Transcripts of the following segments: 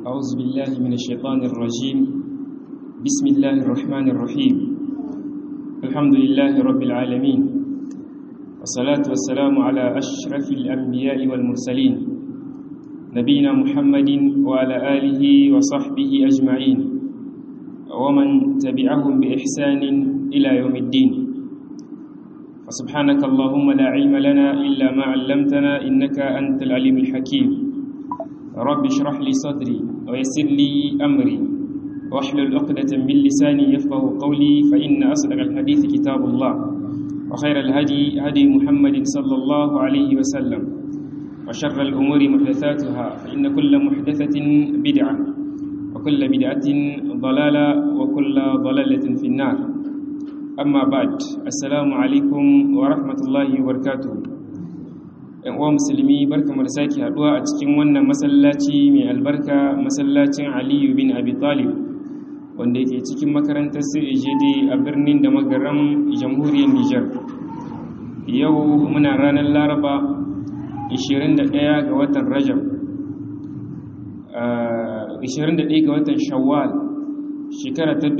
أعوذ بالله من الشيطان الرجيم بسم الله الرحمن الرحيم الحمد لله رب العالمين والصلاة والسلام على أشرف الأنبياء والمرسلين نبينا محمد وعلى آله وصحبه أجمعين ومن تبعهم بإحسان إلى يوم الدين فسبحانك اللهم لا علم لنا إلا ما علمتنا إنك أنت العليم الحكيم رب اشرح لي صدري ويسر لي أمري واحلل عقدة من لساني يفقه قولي فإن أصدق الحديث كتاب الله وخير الهدي هدي محمد صلى الله عليه وسلم وشر الأمور محدثاتها فإن كل محدثة بدعة وكل بدعة ضلالة وكل ضلالة في النار أما بعد السلام عليكم ورحمة الله وبركاته ‘yan uwa musulmi barka mu da sake haɗuwa a cikin wannan masallaci mai albarka masallacin aliyu bin abi talib wanda yake cikin makarantar CAJD a birnin da magaram jamhuriyar Nijar. Yau muna ranar Laraba 21 ga watan Rajab, 21 ga watan Shawwal, shekara ta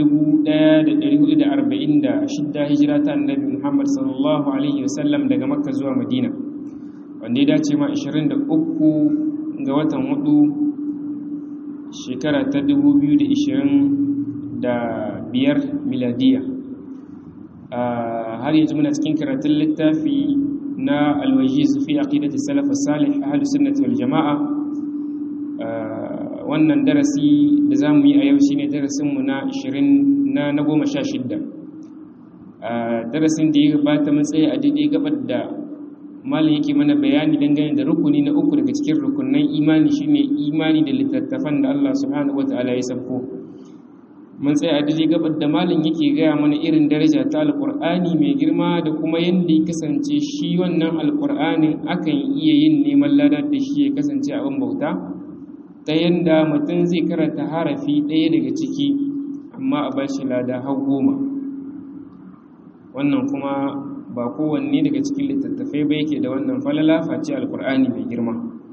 1446 hijira ta annabi Muhammad sallallahu Alaihi wasallam daga Makka zuwa Madina, wanda ya dace ma 23 ga watan hudu shekara ta 2020 da biyar miladiya har yanzu muna cikin karatun littafi na alwajiz fi aqidati salaf salih ahlus sunnati wal jamaa wannan darasi da zamu yi a yau shine darasin mu na 20 na na 16 darasin da ya gabata mun tsaye a daidai gabar da malam yake mana bayani dangane da rukuni na uku daga cikin rukunan imani shine imani da littattafan da Allah subhanahu wataala ya sabko mun tsaya a daidai gabar da malin yake gaya mana irin daraja ta alkur'ani mai girma da kuma yadda ya kasance shi wannan alkur'anin akan iya yin neman ladar da shi ya kasance abin bauta ta yadda mutum zai karanta harafi ɗaya daga ciki amma a bashi lada har goma wannan kuma ba kowanne daga cikin littattafai ba yake da wannan falala face alkur'ani mai girma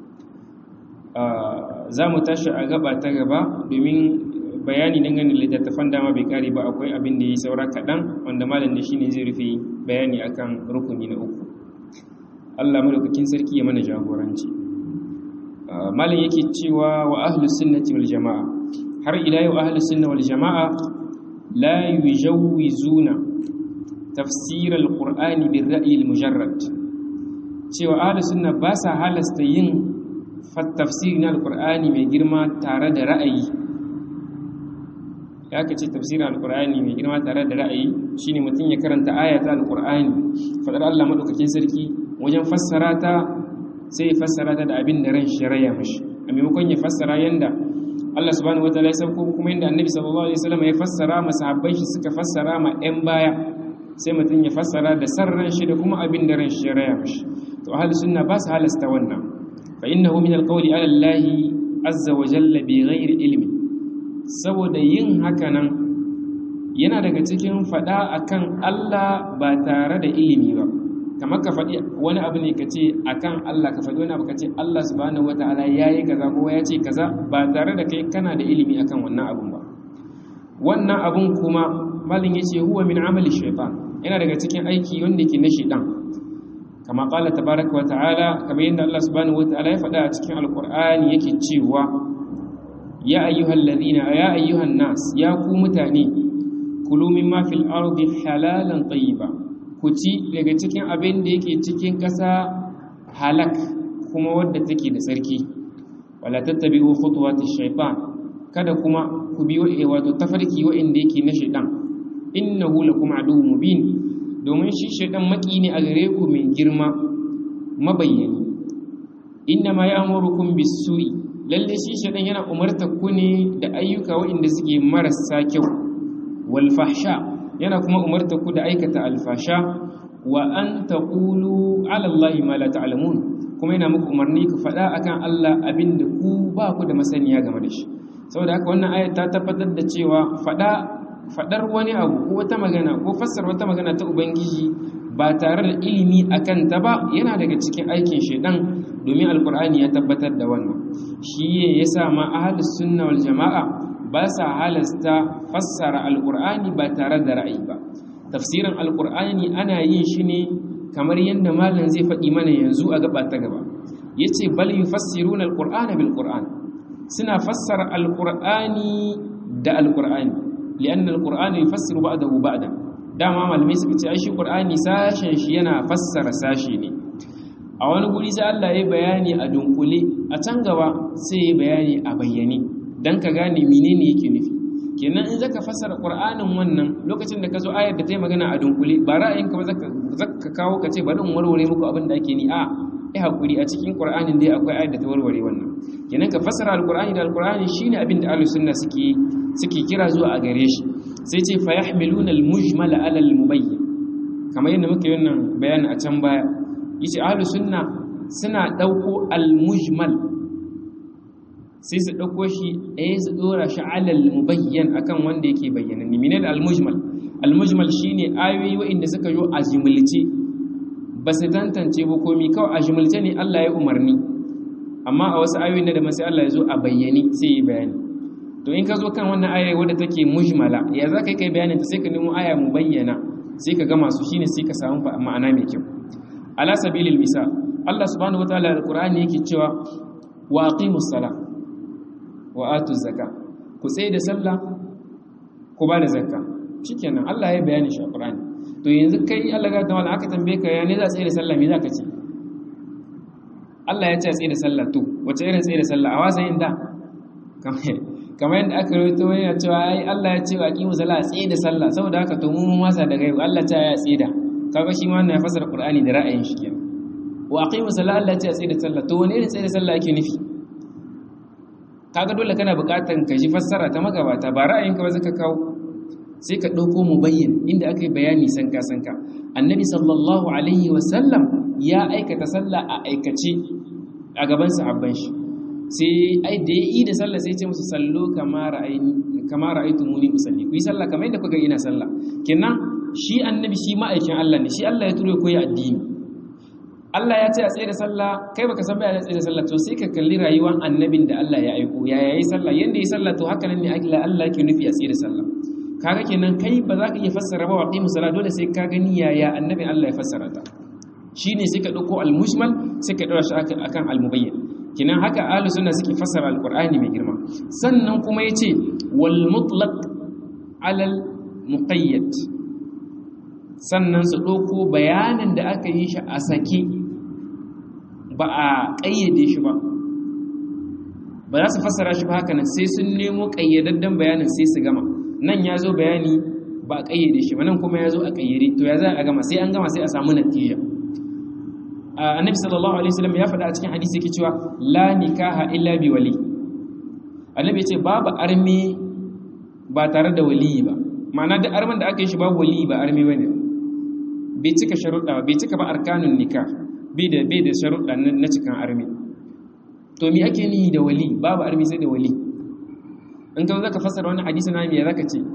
za mu tashi a gaba ta gaba domin bayani dangane da littattafan dama bai kare ba akwai abin da ya saura kaɗan wanda malam da shine zai rufe bayani akan rukuni na uku Allah madaukakin sarki ya mana jagoranci malam yake cewa wa ahlus sunnati wal jamaa har ila yau ahlus sunna wal jamaa la yujawizuna tafsir al-qur'ani bil ra'yi al-mujarrad cewa ahlus sunna ba sa halasta yin tafsiri na al-qur'ani mai girma tare da ra'ayi ya ka ce tafsirin alkur'ani mai girma tare da ra'ayi shine mutum ya karanta ayata alkur'ani fadar Allah madaukakin sarki wajen fassara ta sai ya fassara ta da abin da ran shari'a mashi a maimakon ya fassara yanda Allah subhanahu wataala ya sauko kuma yanda Annabi sallallahu alaihi wasallam ya fassara masahabbai shi suka fassara ma ɗan baya sai mutum ya fassara da sarran shi da kuma abin da ran shari'a mashi to ahlus sunna ba su halasta wannan fa innahu min alqawli ala Allah azza wa jalla bi ghairi ilmi saboda yin hakanan yana daga cikin faɗa akan Allah ba tare da ilimi ba kamar ka faɗi wani abu ne ka ce akan Allah ka faɗi wani abu ka ce Allah subhanahu wataala yayi kaza ko ya ce kaza ba tare da kai kana da ilimi akan wannan abun ba wannan abun kuma malin yace huwa min amali shaytan yana daga cikin aiki wanda ke na shaytan kama qala tabaraka wataala kamar yadda Allah subhanahu wataala ya faɗa a cikin alqur'ani yake cewa ya ayyuhal ladina ya ayyuhan nas ya ku mutane kulu mimma fil ardi halalan tayyiba ku ci daga cikin abin da yake cikin ƙasa halak kuma wadda take da tsarki wala tattabi'u khutuwatish shaytan kada kuma ku bi wato tafarki wa'inda yake na shaytan innahu lakum aduwwun mubin domin shi shaytan maki ne a gare ku mai girma mabayyani innama ya'murukum bis-su'i lalle shi shaɗan yana umarta ku ne da ayyuka waɗanda suke marasa kyau wal fahsha yana kuma umarta ku da aikata alfasha wa an taqulu ala allahi ma la ta'lamun kuma yana muku umarni ku faɗa akan Allah abinda ku ba ku da masaniya game da shi saboda haka wannan ayat ta tabbatar da cewa faɗa faɗar wani abu ko wata magana ko fassara wata magana ta ubangiji ba tare da ilimi akan ta ba yana daga cikin aikin shedan domin alkur'ani ya tabbatar da wannan shi yasa ma ahlus sunna wal jama'a ba sa halasta fassara alkur'ani ba tare da ra'ayi ba tafsirin alkur'ani ana yin shi ne kamar yadda malam zai faɗi mana yanzu a gaba ta gaba yace bal yufassiruna alqur'ana bil qur'an suna fassara alqur'ani da alqur'ani lianna alqur'ana yufassiru ba'dahu ba'da dama malamai suka ce ai shi qur'ani sashen shi yana fassara sashi ne a wani guri sai Allah ya bayani a dunkule a can gaba sai ya bayani a bayyane dan ka gane menene yake nufi kenan in zaka fassara qur'anin wannan lokacin da ka zo ayar da ta yi magana a dunkule ba ra'ayinka ba zaka zaka kawo ka ce bari in warware muku abin da ake ni a ai hakuri a cikin qur'anin dai akwai ayar da ta warware wannan kenan ka fassara alqur'ani da alqur'ani shine abin da ahlus sunna suke suke kira zuwa a gare shi sai ce fa yahmiluna almujmal ala almubayyin kamar yadda muke wannan bayani a can baya yace ahlus sunna suna dauko almujmal sai su dauko shi eh su dora shi ala almubayyin akan wanda yake bayyana ni menene almujmal almujmal shine ayoyi wa'inda suka yo a jimilce ba su tantance ba komi kawai a jimilce ne Allah ya umarni amma a wasu ayoyi na da sai Allah ya zo a bayyane sai yi bayani to in ka zo kan wannan aya wadda take mujmala ya za ka kai bayanin ta sai ka nemo aya mu bayyana sai ka gama su shine sai ka samu ma'ana mai kyau ala sabilil misal Allah subhanahu wataala alqur'ani yake cewa wa aqimus sala wa atuz zakat ku tsaye da sallah ku ba da zakka shikenan Allah ya bayani shi a Qur'ani to yanzu kai Allah ga tawala aka tambaye ka ya ne za tsaye da sallah me za ka ce Allah ya ce tsaye da sallah to wace irin tsaye da sallah a wasa yin da kamar yadda aka rawaito yana cewa ai Allah ya ce wa aqimu sallah tsaye da sallah saboda haka to mu mun wasa da gaibu Allah ta ya tsaye da kaga shi ma wannan ya fasara Qur'ani da ra'ayin shi kenan wa aqimu sallah Allah ya ce tsaye da sallah to wani irin tsaye da sallah yake nufi kaga dole kana buƙatar ka ji fassara ta magabata ba ra'ayinka ba zaka kawo sai ka ɗauko mu bayyan inda aka yi bayani sanka sanka annabi sallallahu alaihi wasallam ya aikata sallah a aikace a gaban sahabban shi sai ai da ya yi da sallah sai ce musu sallo kama ra'aitu muni usalli ku yi sallah kamar yadda kuka ina sallah kenan shi annabi shi ma'aikin Allah ne shi Allah ya turo ya koyi addini Allah ya ce a tsaye da sallah kai baka san bayanin tsaye da sallah to sai ka kalli rayuwar annabin da Allah ya aiko ya yayi sallah yanda yi sallah to haka nan ne Allah yake nufi a tsaye da sallah kaga kenan kai ba za ka iya fassara ba waqimu sala dole sai ka gani yaya annabi Allah ya fassara ta shine sai ka dauko al-mujmal sai ka daura shi akan al-mubayyin kenan haka ahlus sunna suke fassara al-qur'ani mai girma sannan kuma yace wal mutlaq ala al-muqayyad sannan su dauko bayanin da aka yi shi a sake ba a kayyade shi ba ba za su fassara shi ba haka nan sai sun nemo kayyadaddan bayanin sai su gama nan ya zo bayani ba a ƙayyade shi ba nan kuma ya zo a ƙayyade to ya za a gama sai an gama sai a samu natija annabi sallallahu alaihi wasallam ya faɗa a cikin hadisi yake cewa la nikaha illa bi wali annabi ya ce babu arme ba tare da wali ba ma'ana da arman da aka yi shi babu wali ba arme bane bai cika sharuɗa ba bai cika ba arkanun nikah bai da bai da sharuɗa na cikin arme to me ake ni da wali babu arme sai da wali in ka zaka fassara wannan hadisi na me zaka ce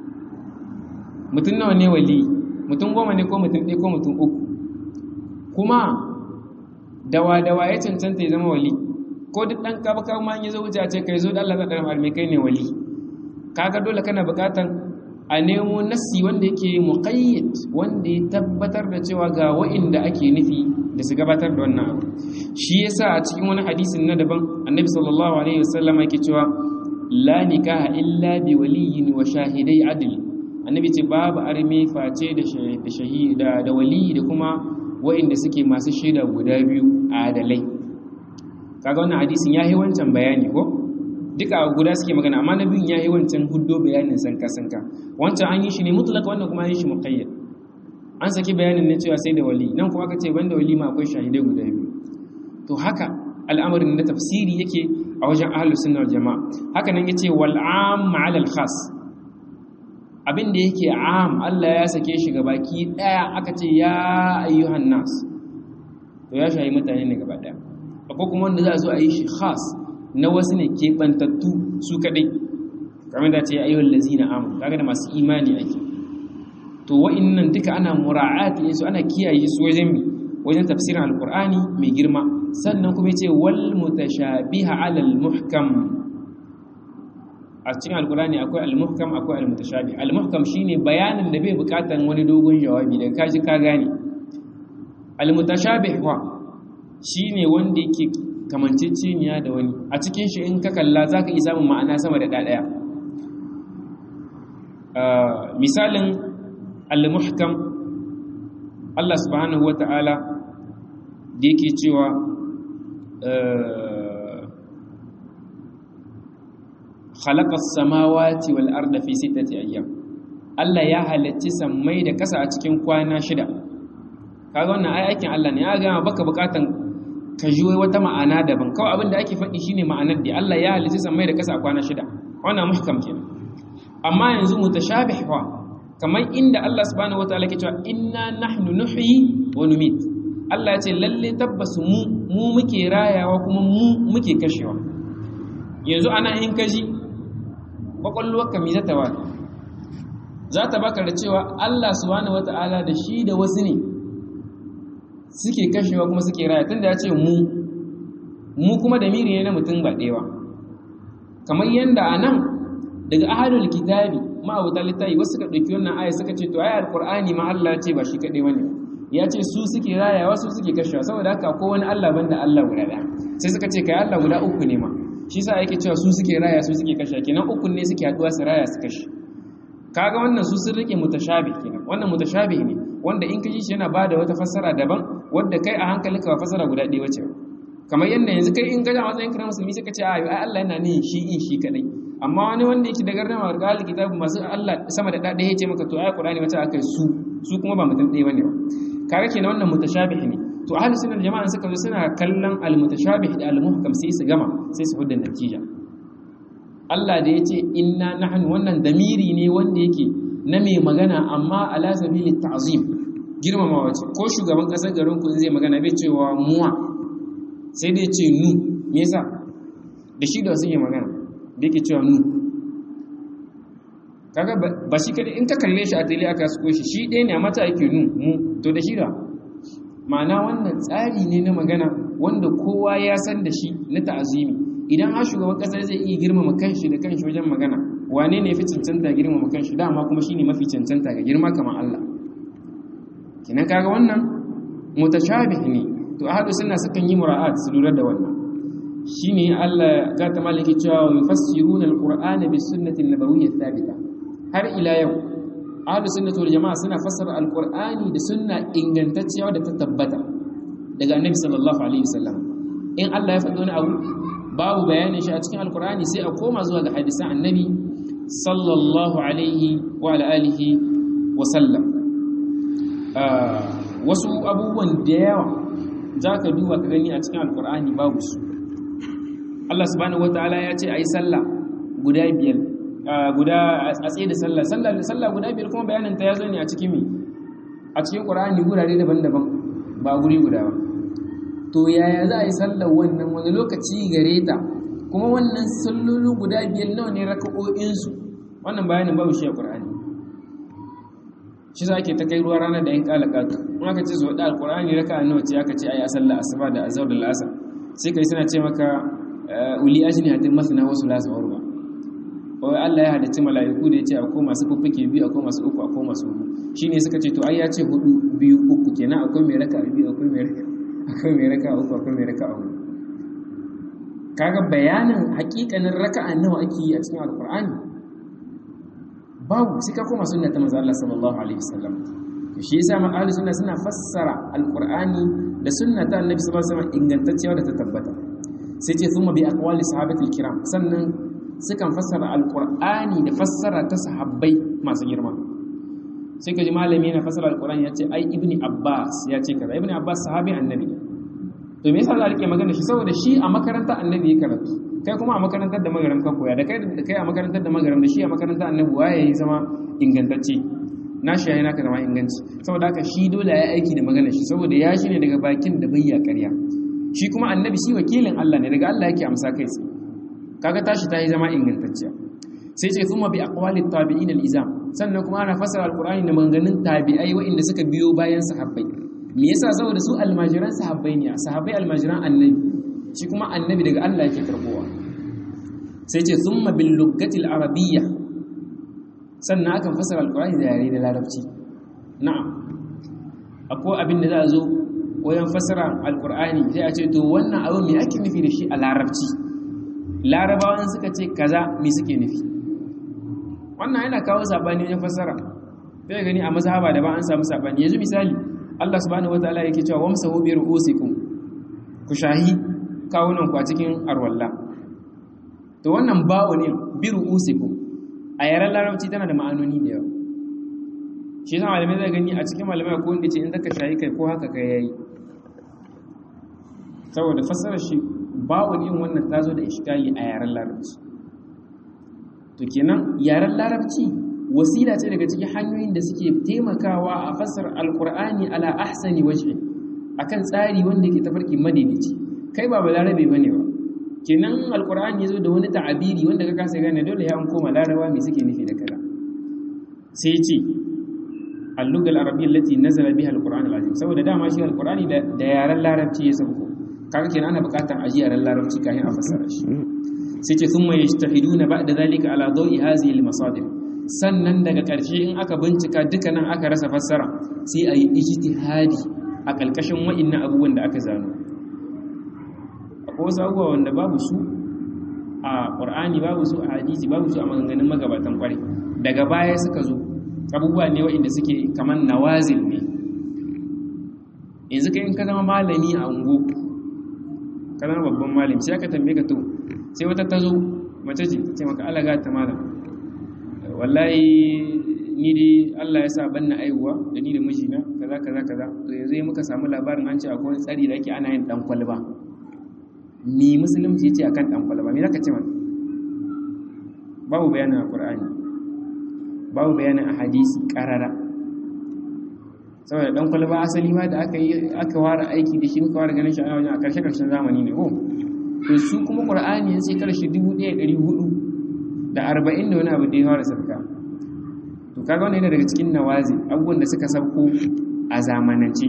mutum nawa ne wali mutum goma ne ko mutum ɗaya ko mutum uku kuma dawa dawa ya cancanta ya zama wali ko duk ɗan kaba kaba ma ya zo wuce a ce kai zo da Allah zaɗa almai kai ne wali kaga dole kana buƙatan a nemo nassi wanda yake muqayyid wanda ya tabbatar da cewa ga wa'inda ake nufi da su gabatar da wannan abu shi yasa a cikin wani hadisin na daban annabi sallallahu alaihi wasallam yake cewa la nikaha illa bi waliyin wa shahidai adl annabi ce babu arme face da shahida da wali da kuma wa'inda suke masu shaida guda biyu adalai kaga wannan hadisin yayi wancan bayani ko duka guda suke magana amma na biyun yayi wancan huddo bayanin sanka sanka wancan an yi shi ne mutlaq wannan kuma an yi shi muqayyad an saki bayanin ne cewa sai da wali nan kuma aka ce banda wali ma akwai shahidai guda biyu to haka al'amarin na tafsiri yake a wajen ahlus sunna wal jamaa haka nan yace wal am ala al khas abin da yake am Allah ya sake shi baki daya aka ce ya ayyuhan nas to ya shayi mutane ne gaba daya akwai kuma wanda za a zo a yi shi khas na wasu ne keɓantattu su kaɗai kamar da ce ayyuhal lazina amanu kaga da masu imani ake to wa'annan duka ana mura'ati su ana kiyaye su wajen mi wajen tafsirin alqur'ani mai girma sannan kuma yace wal mutashabiha ala al muhkam a cikin alqur'ani akwai al muhkam akwai al mutashabih al muhkam shine bayanin da bai bukatan wani dogon jawabi da kaji ka gane al mutashabih wa shine wanda yake kamanceceniya da wani a cikin shi in ka kalla zaka iya samun ma'ana sama da ɗaya misalin al-muhkam Allah subhanahu wata'ala da yake cewa khalaqa as-samawati wal arda fi sittati ayyam Allah ya halacci sammai da kasa a cikin kwana shida kaga wannan ai aikin Allah ne ya ga baka bukatan ka ji wata ma'ana daban kawai abin da ake faɗi shine ma'anar da Allah ya halicci sammai da kasa a kwana shida wannan muhkam kenan amma yanzu mutashabih fa kamar inda Allah subhanahu wataala ke cewa inna nahnu nuhyi wa numit Allah ya ce lalle tabbas mu mu muke rayawa kuma mu muke kashewa yanzu ana in kaji kwakwalwarka mi zata wa za ta baka da cewa Allah subhanahu wataala da shi da wasu ne suke kashewa kuma suke raya tunda ya ce mu mu kuma da miri ne na mutum ba ɗewa kamar yadda a nan daga ahalul kitabi ma'abuta littafi wasu suka ɗauki wannan aya suka ce to ayar alqur'ani ma Allah ya ce ba shi kaɗai wani ya ce su suke rayawa su suke kashewa saboda haka ko wani Allah banda Allah guda ɗaya sai suka ce kai Allah guda uku ne ma shi sa yake cewa su suke raya su suke kashe kenan uku ne suke haɗuwa su raya su kashe kaga wannan su sun rike mutashabih kenan wannan mutashabih ne wanda in ka ji shi yana bada wata fassara daban wadda kai a hankalinka ba fassara guda ɗaya wace kamar yadda yanzu kai in gaja matsayin kana musulmi suka ce ai Allah yana ne shi in shi kadai amma wani wanda yake da gardama ga ahli kitabu masu Allah sama da ɗaya ya ce maka to ai Qur'ani wata akai su su kuma ba mutum ɗaya bane ba kaga kenan wannan mutashabih ne to ahli sunnah jama'an suka zo suna kallon al mutashabih da al muhkam sai su gama sai su hudda natija Allah da yace inna nahnu wannan damiri ne wanda yake na mai magana amma ala sabili ta'zim girmamawa ce ko shugaban kasar garin ku zai magana bai cewa muwa sai dai ce nu me yasa da shi da wasu yi magana da yake cewa nu kaga ba shi kadai in ka kalle shi a tele aka suko shi shi ɗaya ne a mata yake nu mu to da shi da ma'ana wannan tsari ne na magana wanda kowa ya san da shi na ta'azimi idan har shugaban kasar zai iya girmama kanshi da kanshi wajen magana wane ne fi cancanta girmama kanshi dama kuma shine mafi cancanta ga girma kamar Allah kinan kaga wannan mutashabih ne to ahlu sunna sukan yi mura'at su lura da wannan shine Allah ga ta malaki cewa yufassiruna alqur'ana bis sunnati nabawiyyah thabita har ila yau ahlu sunnati wal jamaa suna fassara alqur'ani da sunna ingantacciya da ta tabbata daga annabi sallallahu alaihi wasallam in Allah ya faɗi wani abu babu bayanin shi a cikin alqur'ani sai a koma zuwa ga hadisan annabi sallallahu alaihi wa ala alihi wa sallam wasu abubuwan da yawa za ka duba ka gani a cikin alkur'ani babu su Allah subhanahu wataala ya ce a yi sallah guda biyar guda a tsaye da sallah sallah guda biyar kuma bayanin ta ya zo ne a cikin mi a cikin qur'ani gurare daban-daban ba guri guda ba to yaya za a yi sallar wannan wani lokaci gare ta kuma wannan sallolu guda biyar nawa ne raka'o'insu wannan bayanin babu shi a qur'ani shi za ke ta kai ruwa ranar da yin kalakatu in aka ce su wadda alkur'ani raka nawa ce aka ce ai a sallah asuba da azhar da la'asar sai kai suna ce maka uli ajni hatin masna wasu lasa warba wai Allah ya halicci mala'iku da ya ce akwai masu fuffuke biyu akwai masu uku akwai masu hudu shine suka ce to ai ya ce hudu biyu uku kenan akwai mai raka biyu akwai mai raka akwai mai raka uku akwai mai raka uku kaga bayanin hakikanin raka'a nawa ake yi a cikin alkur'ani babu sai ka koma sunna ta manzo Allah sallallahu alaihi wasallam to shi yasa ma ahli sunna suna fassara alqur'ani da sunna ta annabi sallallahu alaihi wasallam ingantacciya da ta tabbata sai ce thumma bi aqwali sahabatil kiram sannan sukan fassara alqur'ani da fassara ta sahabbai masu girma sai ka ji malami yana fassara alqur'ani ya ce ai ibni abbas ya ce kaza ibni abbas sahabi annabi to me yasa za a rike magana shi saboda shi a makarantar annabi ya karatu kai kuma a makarantar da magaram ka koya da kai da kai a makarantar da magaram da shi a makarantar annabi waye ya zama ingantacce na shi yayi naka zama inganci saboda haka shi dole ya aiki da magana shi saboda ya shi ne daga bakin da bayya ƙarya shi kuma annabi shi wakilin Allah ne daga Allah yake amsa kai tsaye kaga tashi ta yi zama ingantacciya sai ce kuma bi aqwali tabi'in al-izam sannan kuma ana fassara alqur'ani da maganganun tabi'ai waɗanda suka biyo bayan sahabbai me yasa saboda su almajiran sahabbai ne sahabbai almajiran annabi shi kuma annabi daga Allah yake karbowa sai ce thumma bil lughati al arabiyya sannan akan fassara alqur'ani da yare da larabci na'am akwai abin da za a zo wajen fassara alqur'ani sai a ce to wannan abu me ake nufi da shi a larabci larabawan suka ce kaza me suke nufi wannan yana kawo sabani wajen fassara sai gani a mazhaba da ba an samu sabani yanzu misali Allah subhanahu wataala yake cewa wamsahu bi ru'usikum ku shahi kawunan ku a cikin arwalla to wannan ba'u ne bi ru'usikum a yaren larabci tana da ma'anoni da yawa shi yasa malamai zai gani a cikin malamai ko wanda ce in zaka shahi kai ko haka kai yayi saboda fassarar shi ba'u ne wannan tazo da iskali a yaren larabci to kenan yaren larabci wasila ce daga cikin hanyoyin da suke taimakawa a fasar alkur'ani ala ahsani wajhi akan tsari wanda yake tafarki madaidaici kai ba balarabe bane ba kenan alkur'ani yazo da wani ta'abiri wanda ka kasa gane dole ya an koma larabawa me suke nufi da kaza sai ya ce al-lugha al-arabiyya allati nazala biha al-qur'an al-azim saboda dama shi alkur'ani da yaren larabci ya sauko kaga kenan ana buƙatar aji yaren larabci kafin a fassara shi sai ce thumma yajtahiduna ba'da dhalika ala dawi hadhihi al-masadir sannan daga ƙarshe in aka bincika dukkanin aka rasa fassara sai a yi ijtihadi a ƙalƙashin wa'innan abubuwan da aka zano akwai wasu abubuwa wanda babu su a ƙur'ani babu su a hadisi babu su a maganganun magabatan ƙwarai daga baya suka zo abubuwa ne wa'inda suke kamar nawazil ne yanzu kai in ka zama malami a ungo ka zama babban malami sai aka tambaye ka to sai wata ta zo mace ce ce maka alaga ta malam wallahi ni dai Allah ya sa banna aihuwa da ni da mijina kaza kaza kaza to yanzu muka samu labarin an ce akwai wani tsari da ake ana yin dan kwalba ni musulunci yace akan dan kwalba me zaka ce mana babu bayanin alqur'ani babu bayanin hadisi qarara saboda dan kwalba asali ma da aka yi aka fara aiki da shi muka fara ganin shi a wajen a karshe karshen zamani ne ko to su kuma qur'ani yanzu sai karshe 1400 da arba'in da wani abu da ya fara sabka to kaga wannan yana daga cikin nawazi abubuwan da suka sauko a zamanance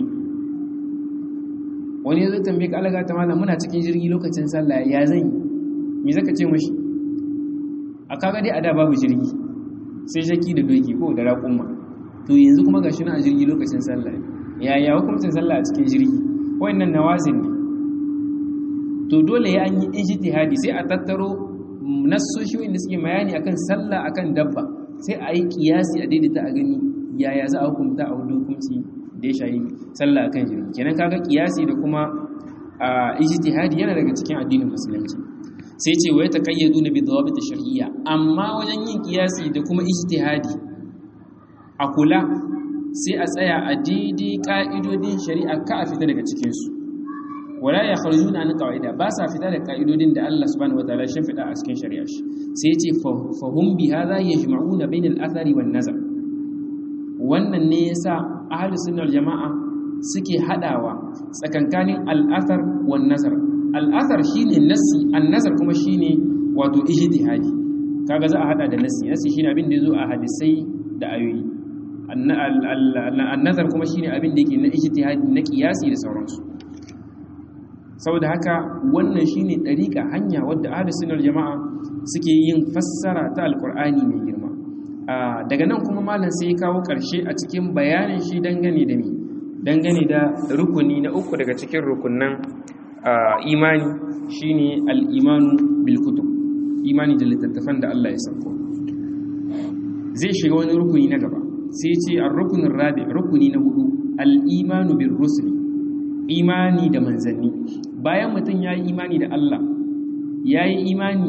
wani ya zo tambaye ka alaga ta malam muna cikin jirgi lokacin sallah ya zan yi me zaka ce mashi a kaga dai a da babu jirgi sai shaki da doki ko da raƙumma to yanzu kuma gashi na a jirgi lokacin sallah ya ya hukuncin sallah a cikin jirgi wannan nawazin ne to dole ya an yi ijtihadi sai a tattaro nassoshi wanda suke bayani akan sallah akan dabba sai a yi kiyasi a daidaita a gani yaya za a hukunta a wani hukunci da ya shayi sallah akan jirgi kenan kaga kiyasi da kuma ijtihadi yana daga cikin addinin musulunci sai ce wa yataqayyadu bi dawabit shar'iyya amma wajen yin kiyasi da kuma ijtihadi a kula sai a tsaya a daidai ka'idodin shari'a ka a fita daga cikin su wala ya kharjuna an qaida ba sa fita da ka'idodin da Allah subhanahu wataala ya fida a cikin shari'a shi sai ya ce fahum bi hadha yajma'una bain al-athari wan nazar wannan ne yasa ahlus sunna wal jama'a suke hadawa tsakankanin al-athar wan nazar al-athar shine nassi an-nazar kuma shine wato ijtihadi kaga za a hada da nassi nassi shine abin da yazo a hadisai da ayoyi an-nazar kuma shine abin da yake na ijtihadi na qiyasi da sauransu saboda haka wannan shine dariƙa hanya wadda ahlus sunnah jama'a suke yin fassara ta alqur'ani mai girma daga nan kuma malam sai ya kawo ƙarshe a cikin bayanin shi dangane da ni dangane da rukuni na uku daga cikin rukunnan imani shine al-imanu bil kutub imani da littattafan da Allah ya sauko zai shiga wani rukuni na gaba sai ce ar-rukunin rabi rukuni na hudu al-imanu bir rusuli imani da manzanni bayan mutum ya yi imani da Allah ya yi imani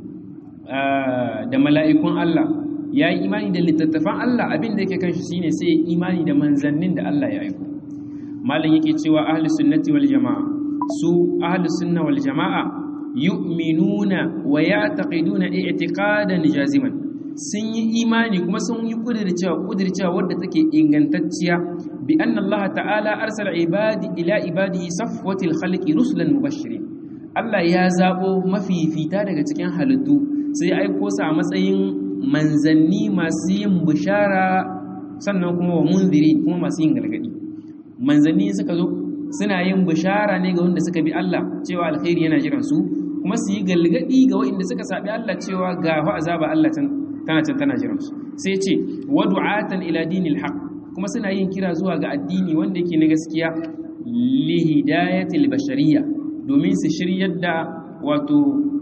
da mala'ikun Allah ya yi imani da littattafan Allah abin da yake kan shi shine sai imani da manzannin da Allah ya aiko malam yake cewa ahlus sunnati wal jama'a su ahlus sunna wal jama'a yu'minuna wa ya'taqiduna i'tiqadan jaziman sun yi imani kuma sun yi kudircewa kudircewa wadda take ingantacciya bi anna Allah ta'ala arsala ibadi ila ibadihi safwatil khalqi rusulan mubashirin Allah ya zabo mafifita daga cikin halittu sai aiko su a matsayin manzanni masu yin bishara sannan kuma wa munziri kuma masu yin galgadi manzanni suka zo suna yin bishara ne ga wanda suka bi Allah cewa alkhairi yana jiran su kuma su yi galgadi ga waɗanda suka sabi Allah cewa ga fa azaba Allah tana can tana jiran su sai ce wa du'atan ila dinil haqq kuma suna yin kira zuwa ga addini wanda yake na gaskiya li hidayatil bashariyya domin su shiryar da wato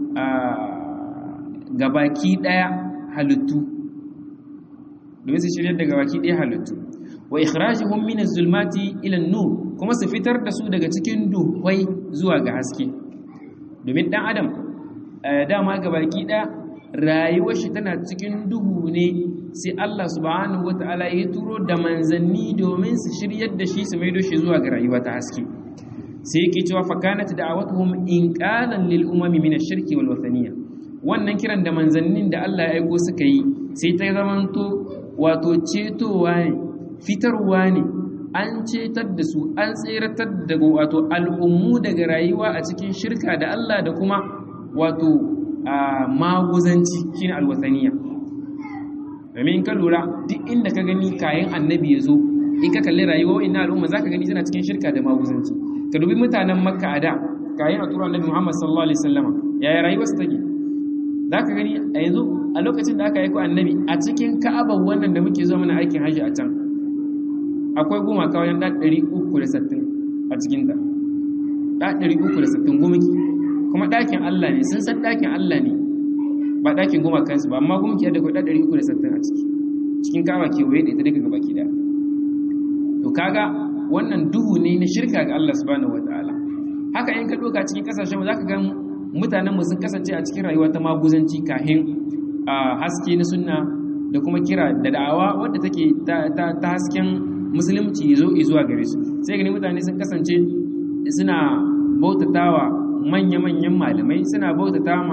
gabaki daya halittu domin su shiryar da gabaki daya halittu wa ikhrajihum min az-zulmati ila an-nur kuma su fitar da su daga cikin duhwai zuwa ga haske domin dan adam dama gabaki daya rayuwar shi tana cikin duhu ne sai Allah subhanahu wataala ya turo da manzanni domin su shiryar da shi su maido shi zuwa ga rayuwa ta haske sai yake cewa fa kanat da'awatuhum inqalan lil umami min ash-shirki wal wathaniyya wannan kiran da manzannin da Allah ya aiko suka yi sai ta zamanto wato cetowa ne fitarwa ne an cetar da su an tseratar da wato al'ummu daga rayuwa a cikin shirka da Allah da kuma wato maguzanci shine alwasaniya domin ka lura duk inda ka gani kayan annabi ya zo in ka kalli rayuwa ina al'umma za ka gani suna cikin shirka da maguzanci ka dubi mutanen makka a da kayan a tura annabi muhammad sallallahu alaihi wasallama yaya rayuwarsu take za ka gani a yanzu a lokacin da aka yi ku annabi a cikin ka'abar wannan da muke zuwa mana aikin hajji a can akwai gumaka wajen ɗan ɗari uku da sattin a cikinta ɗan ɗari uku da sattin gumaki kuma ɗakin allah ne sun san ɗakin allah ne ba ɗakin gumakansu ba amma gumaki yadda kwa ɗan ɗari uku da sattin a ciki cikin kawa kewaye da ita daga gaba ki ɗaya to kaga wannan duhu ne na shirka ga allah subhanahu wataala haka in ka ɗauka cikin ƙasashen za ka ga mutanenmu sun kasance a cikin rayuwa ta maguzanci kahin haske na sunna da kuma kira da da'awa wadda take ta hasken musulunci zo zuwa gare su sai gani mutane sun kasance suna bautatawa manya-manyan malamai suna bautata ma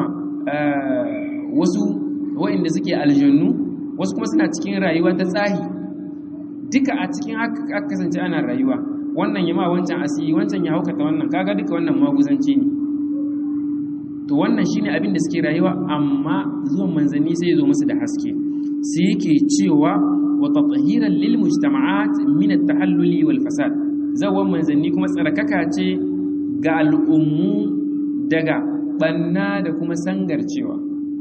wasu waɗanda suke aljannu wasu kuma suna cikin rayuwa ta tsahi duka a cikin haka kasance ana rayuwa wannan ya ma wancan asiri wancan ya haukata wannan kaga duka wannan maguzanci ne to wannan shine abin da suke rayuwa amma zuwan manzanni sai ya zo musu da haske sai yake cewa wa tatahiran lil mujtama'at min at-tahalluli wal fasad zawan manzanni kuma tsarkaka ce ga al'ummu daga banna da kuma sangarcewa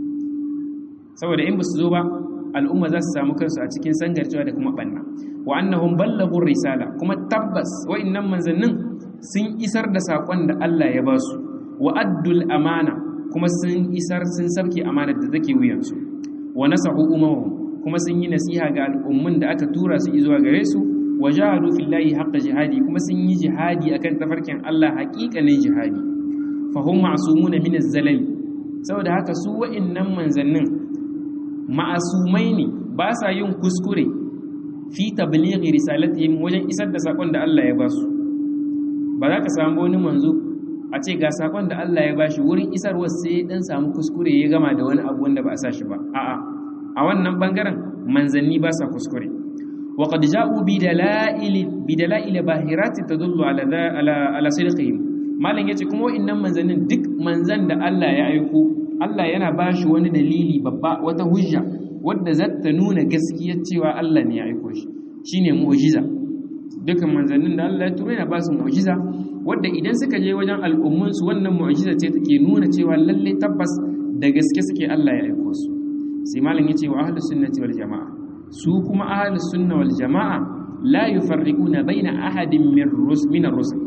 saboda in basu zo ba al'umma za su samu kansu a cikin sangarcewa da kuma banna wa annahum ballagu risala kuma tabbas wa'annan manzannin sun isar da sakon da Allah ya ba su wa addul amana kuma sun isar sun sabke amanar da take wuyansu wa nasahu umamahum kuma sun yi nasiha ga al'ummun da aka tura su zuwa gare su wa jahadu fillahi haqqa jihadi kuma sun yi jihadi akan tafarkin Allah haƙiƙanin jihadi fa hum ma'sumuna min az-zalal saboda haka su wa'annan manzannin ma'asumai ne ba sa yin kuskure fi tablighi risalatihim wajen isar da sakon da Allah ya ba su ba za ka samu wani manzo a ce ga sakon da Allah ya bashi wurin isarwa sai dan samu kuskure ya gama da wani abu wanda ba a sa shi ba a'a a wannan bangaren manzanni ba sa kuskure wa qad ja'u bi dalail bi dalail bahirati tadullu ala ala ala sidqihim malan yace kuma wa'annan manzannin duk manzan da Allah ya aiko Allah yana bashi wani dalili babba wata hujja wadda zata nuna gaskiyar cewa Allah ne ya aiko shi shine mu'jiza dukkan manzannin da Allah ya turo yana ba su mu'jiza wadda idan suka je wajen al'ummunsu wannan mu'jiza ce take nuna cewa lalle tabbas da gaske suke Allah ya aiko su sai malam yace wa ahlus sunnati wal jamaa su kuma ahlus sunna wal jamaa la yufarriquna baina ahadin min rus min ar-rusul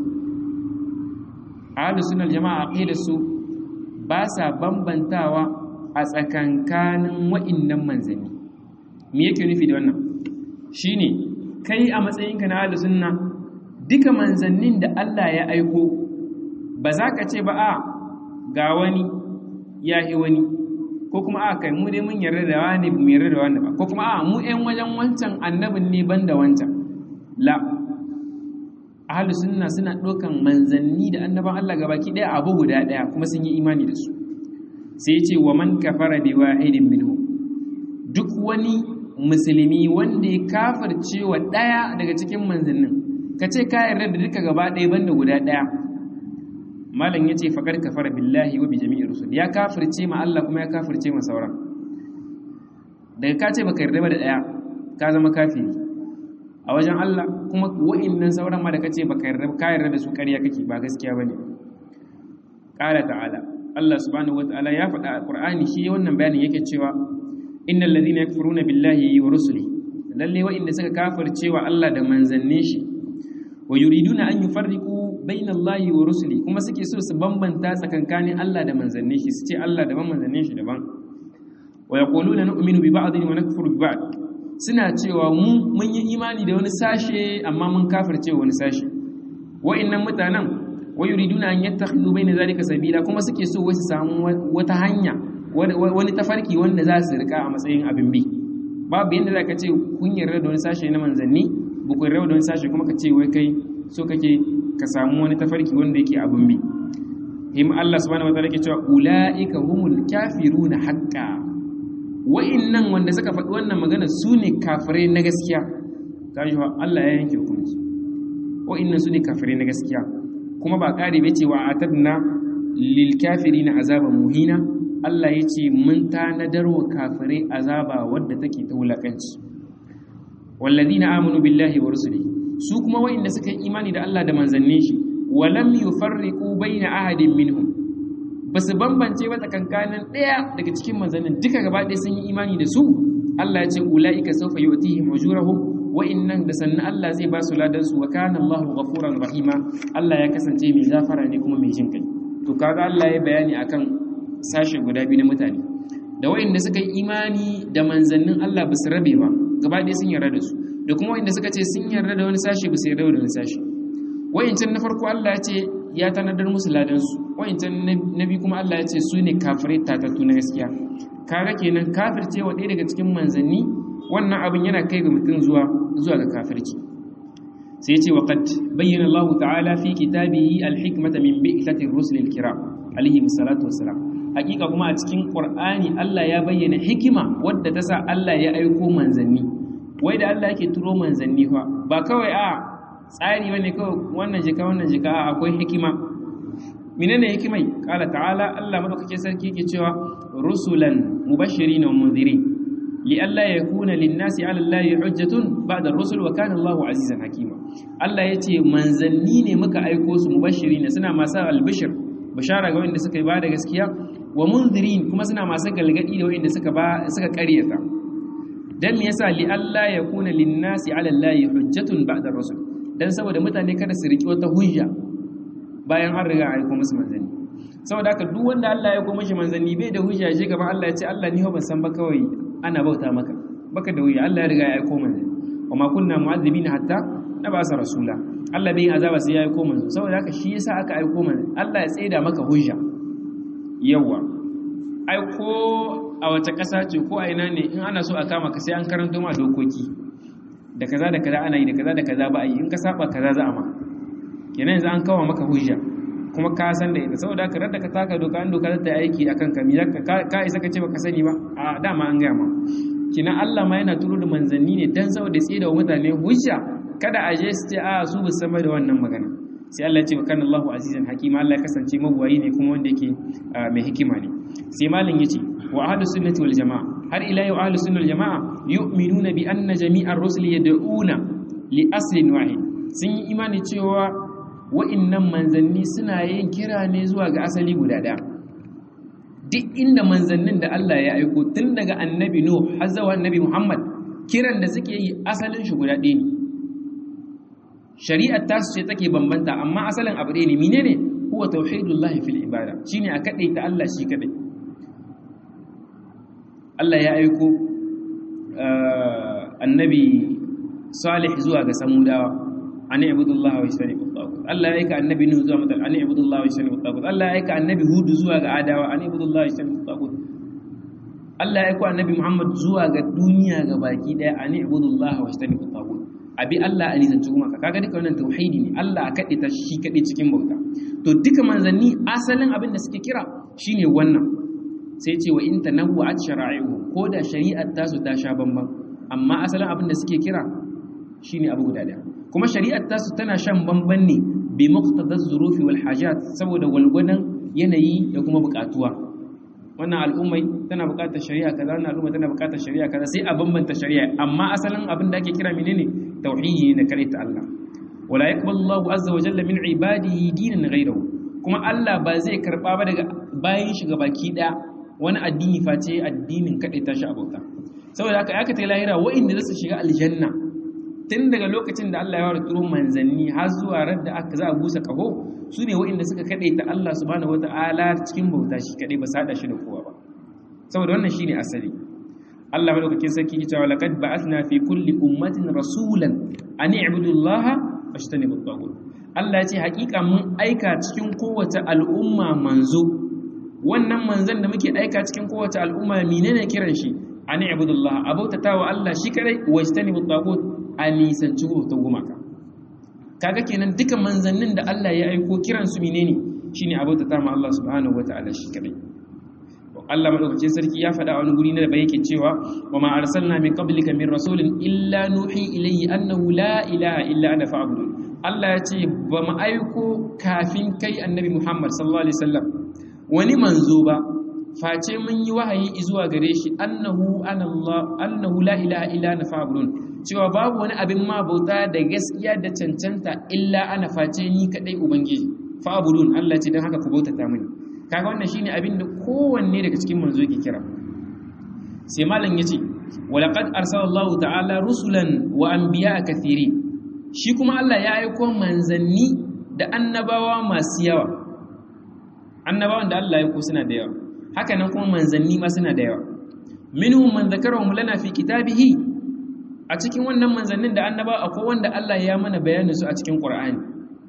ahlus sunna wal jamaa aqida su ba sa bambantawa a tsakankanin wa'innan manzanni me yake nufi da wannan shine kai a matsayinka na ahlus sunna duka manzannin da Allah ya aiko ba za ka ce ba a ga wani ya yi wani ko kuma a kai mu dai mun yarda da wani mu yarda da wani ba ko kuma a mu ƴan wajen wancan annabin ne ban da wancan la ahlus sunna suna ɗaukan manzanni da annaban Allah gabaki ɗaya abu guda ɗaya kuma sun yi imani da su sai ya ce wa man kafara bi wahidin minhu duk wani musulmi wanda ya kafirce wa ɗaya daga cikin manzannin ka ce ka yarda da duka gaba ɗaya banda guda ɗaya malam ya ce faƙar kafara billahi wa bi jami'i rusul ya kafirce ma Allah kuma ya kafirce ma sauran daga ka ce baka yarda ba da daya ka zama kafiri a wajen Allah kuma wa'annan sauran ma da kace baka yarda ka yarda da su ƙarya kake ba gaskiya bane qala ta'ala Allah subhanahu wataala ya faɗa a Qur'ani shi wannan bayanin yake cewa innal ladhina yakfuruna billahi wa rusulihi lalle wa'inda suka kafircewa Allah da manzannin shi wa yuriduna an yufarriqu bayna Allahi wa rusuli kuma suke so su bambanta tsakankanin Allah da manzannin shi su ce Allah daban manzannin shi daban wa yaquluna nu'minu bi ba'dhin wa nakfuru bi ba'd suna cewa mu mun yi imani da wani sashe amma mun kafirce wani sashe wa'innan mutanen wa yuriduna an yattakhidhu bayna zalika sabila kuma suke so wasu samu wata hanya wani tafarki wanda za su rika a matsayin abin bi babu yadda za ka ce kun yarda da wani sashe na manzanni ba ku yarda da wani sashe kuma ka ce wai kai so kake ka samu wani tafarki wanda yake abin bi him Allah subhanahu wataala ke cewa ulaika humul kafiruna haqqan wa'innan wanda suka faɗi wannan magana su ne kafirai na gaskiya kaji wa Allah ya yanke hukunci wa'innan su ne kafirai na gaskiya kuma ba ƙari bai ce wa atadna lil kafirina azaban muhina Allah ya ce mun tanadar wa kafirai azaba wadda take ta wulakanci walladina amanu billahi wa rusuli su kuma wa'inda suka yi imani da Allah da manzannin shi walam yufarriqu baina ahadin minhum basu bambance ba tsakankanin daya daga cikin manzannin duka gaba ɗaya sun yi imani da su Allah ya ce ulaika sawfa yu'tihim ujurahum wa'innan da sannan Allah zai ba su ladan su wa kana Allahu ghafuran rahima Allah ya kasance mai gafara ne kuma mai jin kai to kaga Allah ya bayani akan sashe guda biyu na mutane da wa'inda suka yi imani da manzannin Allah ba su rabe ba gaba ɗaya sun yarda da su da kuma wa'inda suka ce sun yarda da wani sashe ba su yarda da wani sashe wa'incan na farko Allah ya ce ya tanadar musu ladan su wa'incan na biyu kuma Allah ya ce su ne kafirai tatattu na gaskiya kaga kenan kafirce wa ɗaya daga cikin manzanni wannan abin yana kai ga mutum zuwa zuwa ga kafirci sai ya ce wa qad bayyana Allah ta'ala fi kitabihi al-hikmata min bi'thati ar-rusul al-kiram alaihi salatu wassalam hakika kuma a cikin qur'ani Allah ya bayyana hikima wadda ta sa Allah ya aiko manzanni wai da Allah yake turo manzanni fa ba kawai a tsari bane kawai wannan jika wannan jika a akwai hikima menene hikimai qala ta'ala Allah madaukake sarki yake cewa rusulan mubashirin wa munzirin li alla yakuna lin-nasi 'ala Allahi hujjatun ba'da ar-rusul wa kana Allahu 'azizan hakima Allah yace manzanni ne muka aiko su mubashirin suna masu albishir bashara ga wanda suka yi ba da gaskiya wa munzirin kuma suna masu galgadi da wanda suka ba suka ƙaryata dan me yasa li Allah ya kuna linnasi ala Allah hujjatun ba'da rasul dan saboda mutane kada su riki wata hujja bayan an riga aiko musu manzanni saboda haka duk wanda Allah ya aiko mishi manzanni bai da hujja shi gaban Allah ya ce Allah ni ban san ba kawai ana bauta maka baka da hujja Allah ya riga ya aiko manzanni wa ma kunna mu'adhibina hatta nabasa rasula Allah bai azaba sai ya aiko manzo saboda haka shi yasa aka aiko manzo Allah ya tsaida maka hujja yawa aiko a wace ƙasa ce ko a ina ne in ana so a kama ka sai an karanto ma dokoki da kaza da kaza ana yi da kaza da kaza ba a yi in ka saba kaza za a ma kenan yanzu an kawo maka hujja kuma ka san da ita saboda haka radda ka taka doka an doka za ta yi aiki akan ka mi ka isa ka ce baka sani ba a dama an gaya ma kina Allah ma yana turo da manzanni ne dan saboda tsaye da mutane hujja kada a je su ce a su bu sama da wannan magana sai Allah ya ce kana Allahu azizan hakima Allah ya kasance mabuwayi ne kuma wanda yake mai hikima ne sai malin yace wa ahlus sunnati wal jamaa har ila yau ahlus sunnati wal jamaa yu'minuna bi anna jami'ar rusul yad'una li aslin wahid sun yi imani cewa wa'innan manzanni suna yin kira ne zuwa ga asali guda daya duk inda manzannin da Allah ya aiko tun daga annabi Nuh har zuwa annabi Muhammad kiran da suke yi asalin shi guda ɗaya ne shari'ar tasu ce take bambanta amma asalin abu ɗaya ne menene huwa tauhidullahi fil ibada shine a kadai ta Allah shi kadai Allah ya aiko annabi Salih zuwa ga Samudawa an ibudullah wa yastanibu tagut Allah ya aika annabi Nuh zuwa mutal an ibudullah wa yastanibu tagut Allah ya aika annabi Hud zuwa ga Adawa an ibudullah wa yastanibu tagut Allah ya aika annabi Muhammad zuwa ga duniya ga baki daya an ibudullah wa yastanibu tagut abi Allah a nisanci kuma kaga duka wannan tauhidi ne Allah a kaɗe ta shi kaɗe cikin bauta to duka manzanni asalin abin da suke kira shine wannan sai ce wa in tanawwa'at shara'i'u ko da shari'ar tasu ta sha bamban amma asalin abin da suke kira shine abu guda daya kuma shari'ar tasu tana shan bamban ne bi muqtadaz zurufi wal hajat saboda walgwadan yanayi da kuma bukatuwa wannan al'ummai tana buƙatar shari'a kaza wannan al'umma tana buƙatar shari'a kaza sai a bambanta shari'a amma asalin abin da ake kira menene tauhidi ne kare ta Allah wala yaqbalu Allahu azza wa jalla min ibadihi dinan ghayrahu kuma Allah ba zai karba ba daga bayan shi baki daya wani addini face addinin kade ta shi abauta saboda haka aka ta lahira wa'inda za su shiga aljanna tun daga lokacin da Allah ya wara turo manzanni har zuwa ran da aka za a busa kaho su ne wa'inda suka kade ta Allah subhanahu wata'ala cikin bauta shi kade ba sada shi da kowa ba saboda wannan shine asali Allah madaukakin sarki ya ce wa laqad ba'athna fi kulli ummatin rasulan an i'budu Allah washtanibu at-taghut Allah ya ce hakika mun aika cikin kowace al'umma manzo wannan manzon da muke aika cikin kowace al'umma menene kiran shi an i'budu Allah abautata wa Allah shi kadai washtanibu at-taghut a nisanci bautan gumaka kaga kenan duka manzannin da Allah ya aiko kiran su menene shine abautata ma Allah subhanahu wataala shi kadai Allah madaukakin sarki ya faɗa a wani guri na da yake cewa wa ma arsalna min qablika min rasulin illa nuhi ilayhi annahu la ilaha illa ana fa'budun Allah ya ce ba mu aiko kafin kai annabi Muhammad sallallahu alaihi wasallam wani manzo ba face mun yi wahayi zuwa gare shi annahu ana Allah annahu la ilaha illa ana fa'budun cewa babu wani abin ma bauta da gaskiya da cancanta illa ana face ni kadai ubangiji fa'budun Allah ce dan haka ku bautata mini kaga wannan shine abin da kowanne daga cikin manzo yake kira sai malam yace walaqad arsalallahu ta'ala rusulan wa anbiya'a kathiri shi kuma Allah ya aika manzanni da annabawa masu yawa annabawan da Allah ya aika suna da yawa haka nan kuma manzanni ma suna da yawa minhum man dhakarahum lana fi kitabihi a cikin wannan manzannin da annabawa akwai wanda Allah ya mana bayanin su a cikin Qur'ani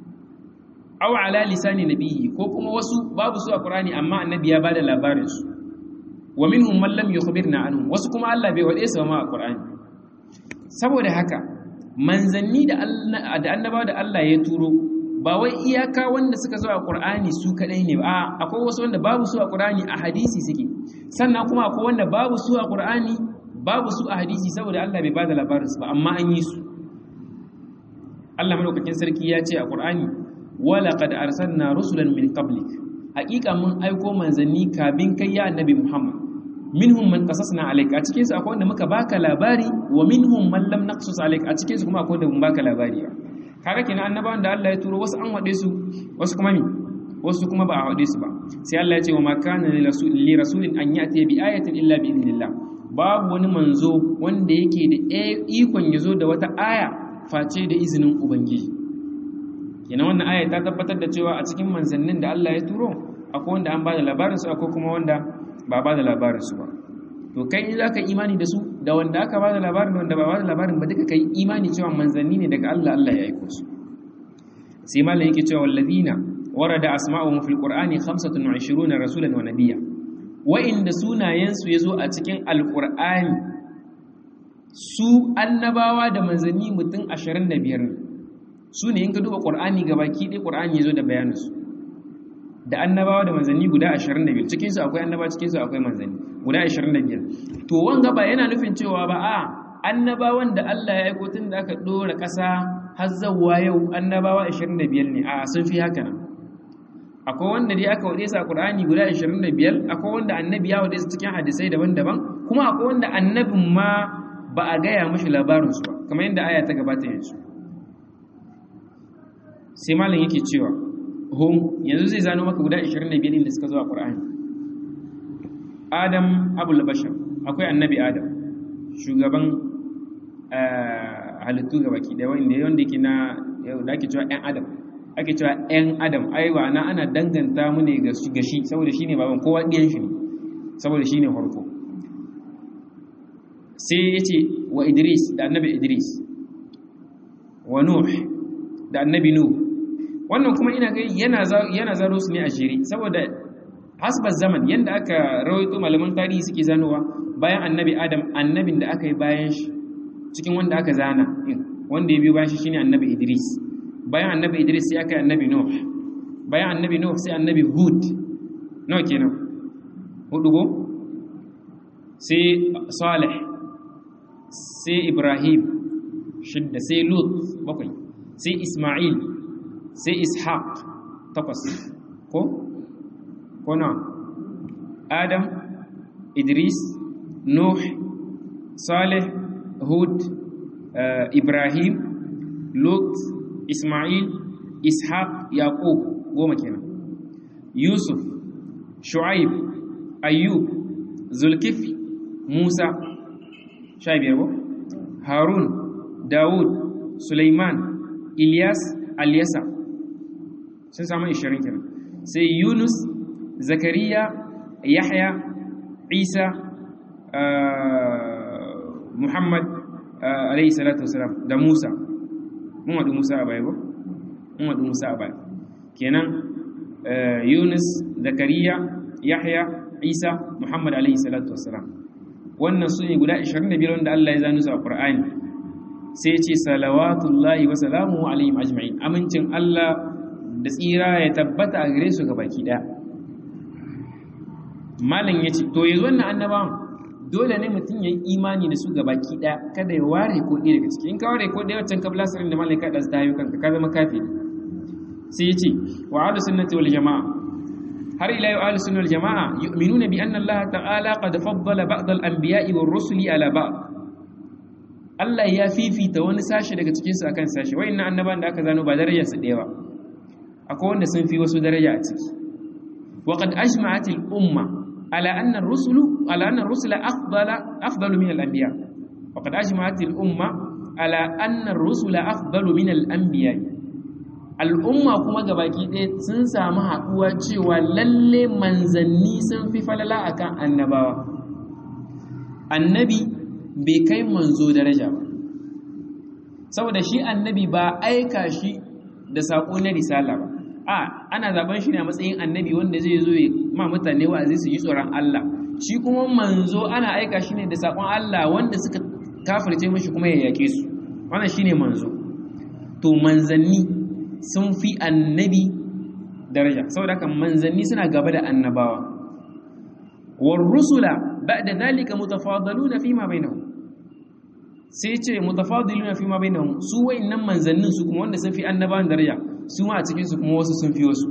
aw ala lisani nabiyyi ko kuma wasu babu su a Qur'ani amma annabi ya bada labarin su wa minhum man lam yukhbirna anhum wasu kuma Allah bai wade su ma a Qur'ani saboda haka manzanni da Allah da annabawa da Allah ya turo ba wai iyaka wanda suka zo a Qur'ani su kadai ne ba akwai wasu wanda babu su a Qur'ani a hadisi suke sannan kuma akwai wanda babu su a Qur'ani babu su a hadisi saboda Allah bai bada labarin su ba amma an yi su Allah madaukakin sarki ya ce a Qur'ani walaƙad arsalna rusulan min qablik haƙiƙa mun aiko manzanni kabin kai ya annabi Muhammad minhum man qasasna alayka a cikin su akwai wanda muka baka labari wa minhum man lam naqsus alayka a cikin su kuma akwai wanda mun baka labari ba kaga kenan annabawan da Allah ya turo wasu an wade su wasu kuma mi wasu kuma ba a wade su ba sai Allah ya ce wa ma kana li rasulin an yati bi ayatin illa bi idnillah babu wani manzo wanda yake da ikon yazo da wata aya face da izinin ubangiji kenan wannan aya ta tabbatar da cewa a cikin manzannin da Allah ya turo akwai wanda an bada labarinsu akwai kuma wanda ba bada labarinsu ba to kai in zaka imani da su da wanda aka bada labarin da wanda ba bada labarin ba duka kai imani cewa manzanni ne daga Allah Allah ya aiko su sai malam yake cewa walladina warada asma'uhum fil qur'ani 25 rasulan wa nabiyya wa inda sunayen su yazo a cikin alqur'ani su annabawa da manzanni mutum 25 su ne in ka duba ƙur'ani ga baki ɗaya ƙur'ani ya zo da bayaninsu da annabawa da manzanni guda 25 cikinsu akwai annaba cikinsu akwai manzanni guda 25 to wanga ba yana nufin cewa ba a annabawan da Allah ya aiko tun da aka ɗora ƙasa har zawwa yau annabawa 25 ne a sun fi haka nan akwai wanda dai aka wade su a ƙur'ani guda 25 akwai wanda annabi ya wade su cikin hadisai daban-daban kuma akwai wanda annabin ma ba a gaya mashi labarinsu ba kamar yadda aya ta gabata yanzu sai malam yake cewa hum yanzu zai zano maka guda 25 din da suka zo a Qur'ani Adam abul bashar akwai annabi Adam shugaban halittu gabaki da wanda wanda yake na da ake cewa ɗan Adam ake cewa ɗan Adam aiwa na ana danganta mu ne ga shi saboda shine baban kowa ɗiyan shi ne saboda shine farko sai yace wa Idris da annabi Idris wa Nuh da annabi Nuh wannan kuma ina ga yana yana zaro su ne a shiri saboda hasbar zaman yanda aka rawaito malaman tarihi suke zanowa bayan annabi Adam annabin da aka yi bayan shi cikin wanda aka zana wanda ya biyo bayan shi shine annabi Idris bayan annabi Idris sai aka yi annabi Nuh bayan annabi Nuh sai annabi Hud nawa kenan hudu go sai Salih sai Ibrahim shidda sai Lut bakwai sai Ismail sai ishaq takwas ko ko na adam idris nuh salih hud ibrahim lut ismail ishaq yaqub goma kenan yusuf shu'aib ayyub zulkifli musa sha biyar ba harun dawud suleiman ilyas alyasa sun samu ishirin kenan sai yunus zakariya yahya isa muhammad alayhi salatu wasalam da musa mun wadu musa a baya ba mun wadu musa a baya kenan yunus zakariya yahya isa muhammad alayhi salatu wasalam wannan su ne guda 25 wanda Allah ya zanu su a Qur'ani sai ce salawatullahi wa salamuhu alaihim ajma'in amincin Allah da tsira ya tabbata a gare su baki daya malam yace to yanzu wannan annabawan dole ne mutum ya yi imani da su baki daya kada ya ware ko ɗaya daga ciki in ka ware ko ɗaya wancan kabla sirrin da malaka da su tayo kanka ka zama kafiri sai yace wa ahlus sunnati wal jamaa har ila yau ahlus sunnah wal jamaa yu'minuna bi anna Allah ta'ala qad faddala ba'd al anbiya'i war rusuli ala ba'd Allah ya fifita wani sashi daga cikin su akan sashi wayannan annaban da aka zano ba darajar su ɗaya ba akwai wanda sun fi wasu daraja a ciki wa qad ajma'at al umma ala anna ar-rusulu ala anna ar-rusula afdala afdalu min al anbiya wa qad ajma'at al umma ala anna ar-rusula afdalu min al anbiya al'umma kuma gabaki ɗaya sun samu haɗuwa cewa lalle manzanni sun fi falala akan annabawa annabi bai kai manzo daraja ba saboda shi annabi ba aika shi da saƙo na risala ba a ana zaben shi ne a matsayin annabi wanda zai zo ma mutane wa'azi su yi tsoron Allah shi kuma manzo ana aika shi ne da saƙon Allah wanda suka kafirce mashi kuma ya yake su wannan shine manzo to manzanni sun fi annabi daraja saboda haka manzanni suna gaba da annabawa war rusula ba'da dhalika mutafadaluna fima bainahum sai ce mutafadiluna fima bainahum su wayannan manzannin su kuma wanda sun fi annabawan daraja su ma a cikin su kuma wasu sun fi wasu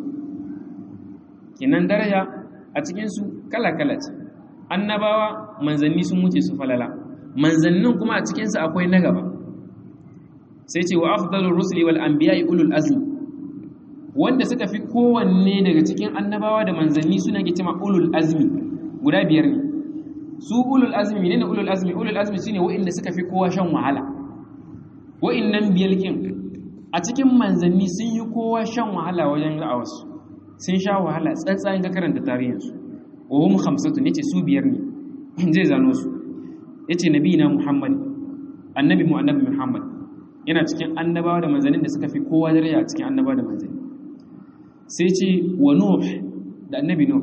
kinan daraja a cikin su kala kala ce annabawa manzanni sun wuce su falala manzannin kuma a cikin su akwai na gaba sai ce wa afdalur rusuli wal anbiya'i ulul azmi wanda suka fi kowanne daga cikin annabawa da manzanni suna ke cewa ulul azmi guda biyar ne su ulul azmi menene ulul azmi ulul azmi shine wa'inda suka fi kowa shan wahala wa'innan biyalkin a cikin manzanni sun yi kowa shan wahala wajen ra'awarsu sun sha wahala tsantsayin ga karanta tarihinsu wa hum khamsatu yace su biyar ne zai zano su yace nabiyina muhammad annabi mu annabi muhammad yana cikin annabawa da manzannin da suka fi kowa daraja a cikin annabawa da manzanni sai ce wa nuh da annabi nuh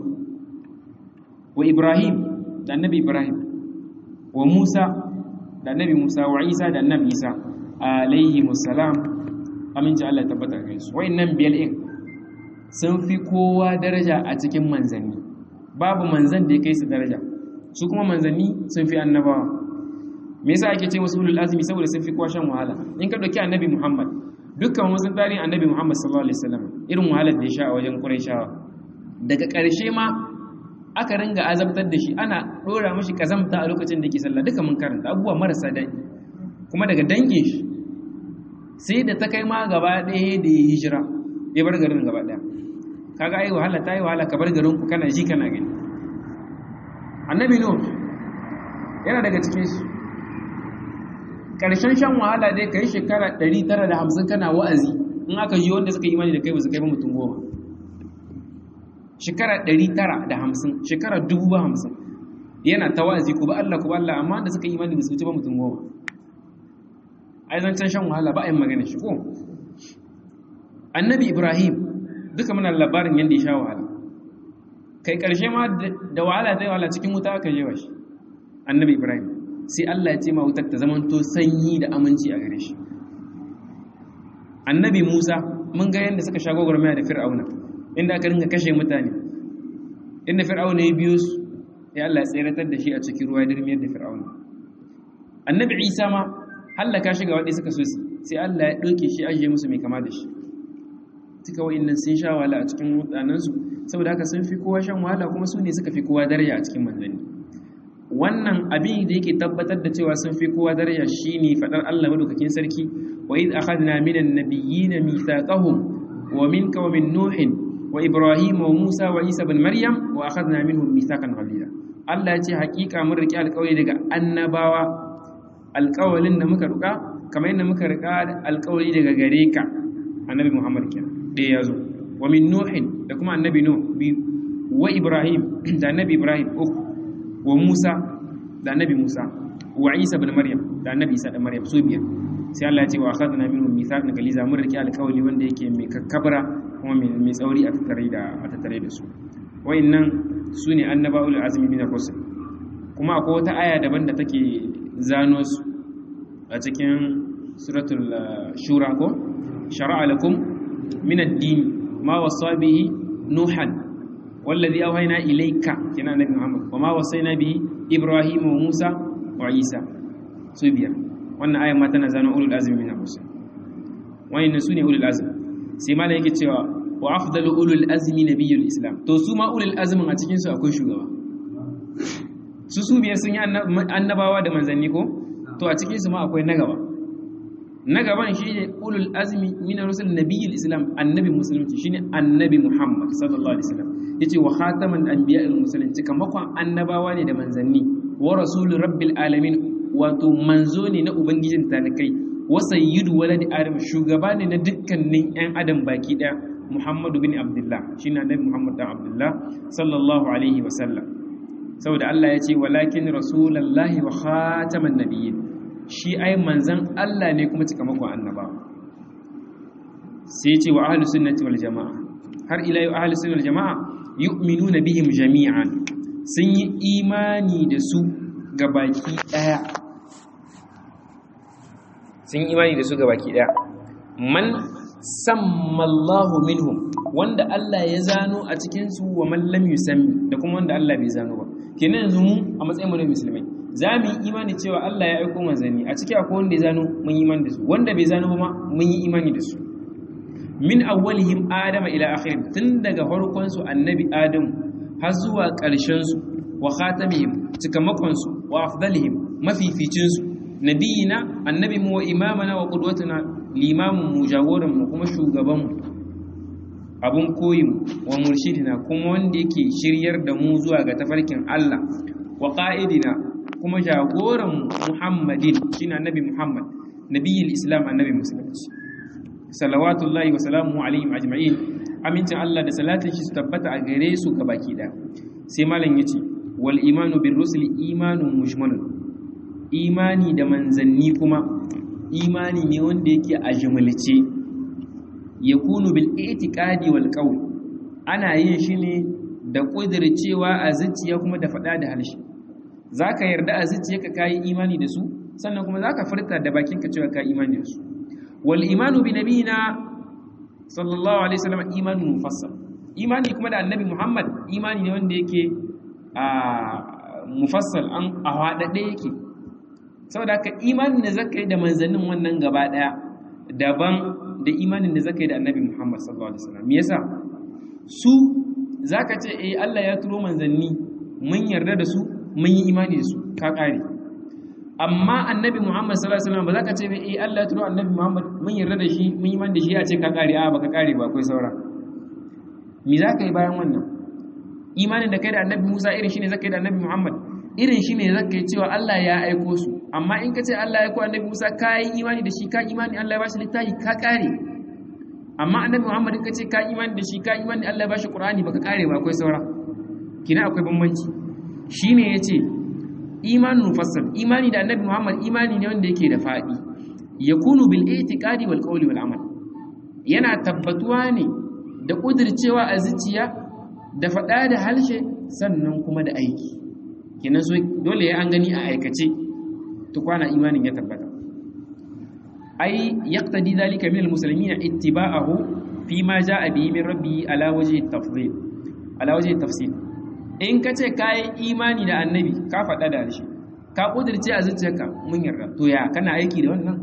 wa ibrahim da annabi ibrahim wa musa da annabi musa wa isa da annabi isa alaihi musallam aminci Allah ya tabbata gare su wayannan biyar din sun fi kowa daraja a cikin manzanni babu manzan da ya kai su daraja su kuma manzanni sun fi annabawa me yasa ake ce wasu ulul azmi saboda sun fi kowa shan wahala in ka dauki annabi muhammad dukkan wasu tarihin annabi muhammad sallallahu alaihi wasallam irin wahalar da ya sha a wajen qurayshawa daga ƙarshe ma aka ringa azabtar da shi ana dora mashi kazamta a lokacin da yake sallah duka mun karanta abubuwa marasa daɗi kuma daga dangin shi sai da ta kai ma gaba ɗaya da ya hijira ya bar garin gaba ɗaya kaga ai wahala ta yi wahala ka bar garin ku kana ji kana gani annabi no yana daga cikin su ƙarshen shan wahala dai ka yi shekara 950 kana wa'azi in aka yi wanda suka yi imani da kai ba su kai ba mutum goma shekara 950 shekara 50 yana ta wa'azi ku ba Allah ku ba Allah amma da suka yi imani ba su wuce ba mutum goma ai zancen shan wahala ba a yin magana shi ko annabi ibrahim duka muna labarin yadda ya sha wahala kai karshe ma da wahala ta yi wahala cikin wuta aka jewa shi annabi ibrahim sai Allah ya ce ma wutar ta zamanto sanyi da aminci a gare shi annabi musa mun ga yadda suka sha gwagwarmaya da fir'auna inda aka ringa kashe mutane inda fir'auna ya biyo su ya Allah ya tseratar da shi a cikin ruwa ya dirmiyar da fir'auna annabi isa ma hallaka shi ga waɗanda suka so su sai Allah ya ɗauke shi ajiye musu mai kama da shi duka wa'innan sun sha wahala a cikin mutanensu saboda haka sun fi kowa shan wahala kuma su ne suka fi kowa daraja a cikin manzanni wannan abin da yake tabbatar da cewa sun fi kowa daraja shine fadar Allah madaukakin sarki wa id akhadna minan nabiyyin mithaqahum wa minka wa min nuhin wa ibrahim wa musa wa isa ibn maryam wa akhadna minhum mithaqan ghalidha Allah ya ce hakika mun riki alƙawari daga annabawa alƙawalin da muka ruka kamar yadda muka rika alƙawari daga gare ka annabi Muhammad kenan ɗaya ya zo wa min nuhin da kuma annabi nuh biyu wa ibrahim da annabi ibrahim uku wa musa da annabi musa wa isa ibn maryam da annabi isa da maryam su biyar sai Allah ya ce wa akhadna minhum mithaqan galiza mun rike alƙawli wanda yake mai kakkabra kuma mai tsauri a tattare da a tattare da su wayannan sune annabaul azmi min ar-rusul kuma akwai wata aya daban da take zano su a cikin suratul shura ko shar'a lakum min ad-din ma wasa bihi nuhan والذي أوهينا إليك كنا نبي محمد وما وصينا به إبراهيم وموسى وعيسى سبيا wannan ayan ma tana zano ulul azmi min ar-rusul wayannan sune ulul azmi sai malai yake cewa wa afdalu ulul azmi nabiyul islam to su ma ulul azmin a cikin su akwai shugaba su su biyar sun yi annabawa da manzanni ko to a cikin su ma akwai na gaba na gaban shine ulul azmi min ar-rusul nabiyul islam annabi musulunci shine annabi muhammad sallallahu alaihi wasallam yace wa khataman anbiya'il mursalin cikamakon annabawa ne da manzanni wa rasulur rabbil alamin wato manzo ne na ubangijin talikai wa sayyidu waladi adam shugaba ne na dukkanin yan adam baki daya muhammadu bin abdullah shine annabi muhammad dan abdullah sallallahu alaihi wa sallam saboda Allah ya ce walakin rasulullahi wa khataman nabiyyin shi ai manzan Allah ne kuma cikamakon annabawa sai ya ce wa ahlus sunnati wal jamaa har ila yau ahlus sunnati wal jamaa yu'minuna bihim jami'an sun yi imani da su ga baki daya sun yi imani da su ga baki daya man sammallahu minhum wanda Allah ya zano a cikin su wa man lam yusammi da kuma wanda Allah bai zano ba kenan yanzu mu a matsayin mu na musulmai za mu yi imani cewa Allah ya aiko manzanni a ciki akwai wanda ya zano mun yi imani da su wanda bai zano ba ma mun yi imani da su min awwalihim adama ila akhir tun daga farkon su annabi adam har zuwa ƙarshen su wa khatamihim cikamakon su wa afdalihim mafificin su nabiyina annabi mu wa imamana wa qudwatuna limamun mu jagoran mu kuma shugaban mu abun koyin wa murshidina kuma wanda yake shiryar da mu zuwa ga tafarkin Allah wa qa'idina kuma jagoran mu Muhammadin shine annabi Muhammad nabiyil islam annabi musulunci salawatullahi wa salamu alaihim ajma'in amincin Allah da salatin shi su tabbata a gare su baki da sai malam yace wal imanu bir rusuli imanun mujmalun imani da manzanni kuma imani ne wanda yake a jumlace yakunu bil i'tiqadi wal qawl ana yin shi ne da kudircewa a zuciya kuma da fada da harshe zaka yarda a zuciyarka kai imani da su sannan kuma zaka furta da bakinka cewa kai imani da su wal imanu bi nabiyina sallallahu alaihi wasallam imanun mufassal imani kuma da annabi Muhammad imani ne wanda yake a mufassal an a hadade yake saboda haka imanin da zaka yi da manzannin wannan gaba daya daban da imanin da zaka yi da annabi Muhammad sallallahu alaihi wasallam me yasa su zaka ce eh Allah ya turo manzanni mun yarda da su mun yi imani da su ka kare amma annabi Muhammad sallallahu alaihi wasallam ba zaka ce eh Allah ya turo annabi Muhammad mun yarda da shi mun yi imani da shi ya ce ka kare a baka kare ba akwai saura me zaka yi bayan wannan imanin da kai da annabi Musa irin shine zaka yi da annabi Muhammad irin shi ne zaka yi cewa Allah ya aiko su amma in ka ce Allah ya aiko annabi Musa ka yi imani da shi ka imani Allah ya bashi littafi ka kare amma annabi Muhammad in ka ce ka imani da shi ka imani Allah ya bashi Qur'ani baka kare ba akwai saura kina akwai bambanci shine yace imanin mufassal imani da annabi Muhammad imani ne wanda yake da fadi yakunu bil i'tiqadi wal qawli wal amal yana tabbatuwa ne da kudircewa a zuciya da fada da halshe sannan kuma da aiki kenan so dole ya an gani a aikace tukwana imanin ya tabbata ai yaqtadi dhalika min almuslimin ittiba'ahu fi ma ja'a bihi min rabbi ala wajhi tafdhil ala wajhi tafsil in kace kai imani da annabi ka faɗa da shi ka kudirce a zuciyarka mun yarda to ya kana aiki da wannan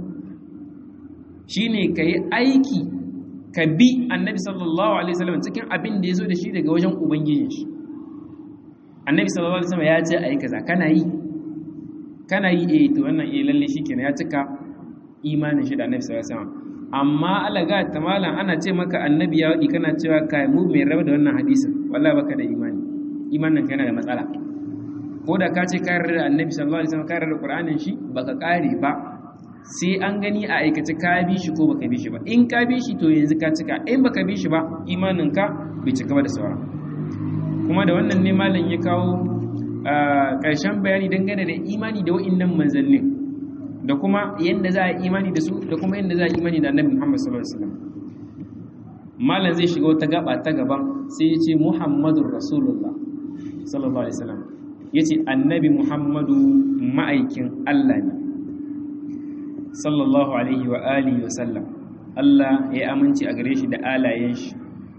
shine kai aiki ka bi annabi sallallahu alaihi wasallam cikin abin da yazo da shi daga wajen ubangijin shi annabi sallallahu alaihi wasallam ya ce ayi kaza kana yi kana yi eh to wannan eh lalle shikenan ya cika imanin shi da annabi sallallahu alaihi wasallam amma alaga ta malam ana ce maka annabi ya wadi kana cewa kai mu mai raba da wannan hadisin wallahi baka da imani imanin kana da matsala ko da ka ce ka yarda da annabi sallallahu alaihi wasallam ka yarda da qur'anin shi baka kare ba sai an gani a aikace ka bi shi ko baka bi shi ba in ka bi shi to yanzu ka cika in baka bi shi ba imanin ka bai cika ba da saura kuma da wannan ne malam ya kawo ƙarshen bayani dangane da imani da wa'innan manzannin da kuma yadda za a imani da su da kuma yadda za a imani da annabi Muhammad sallallahu alaihi wasallam malam zai shiga wata gaba ta gaban sai ya ce Muhammadur Rasulullah sallallahu alaihi wasallam yace annabi Muhammadu ma'aikin Allah ne sallallahu alaihi wa alihi wa sallam Allah ya aminci a gare shi da alayen shi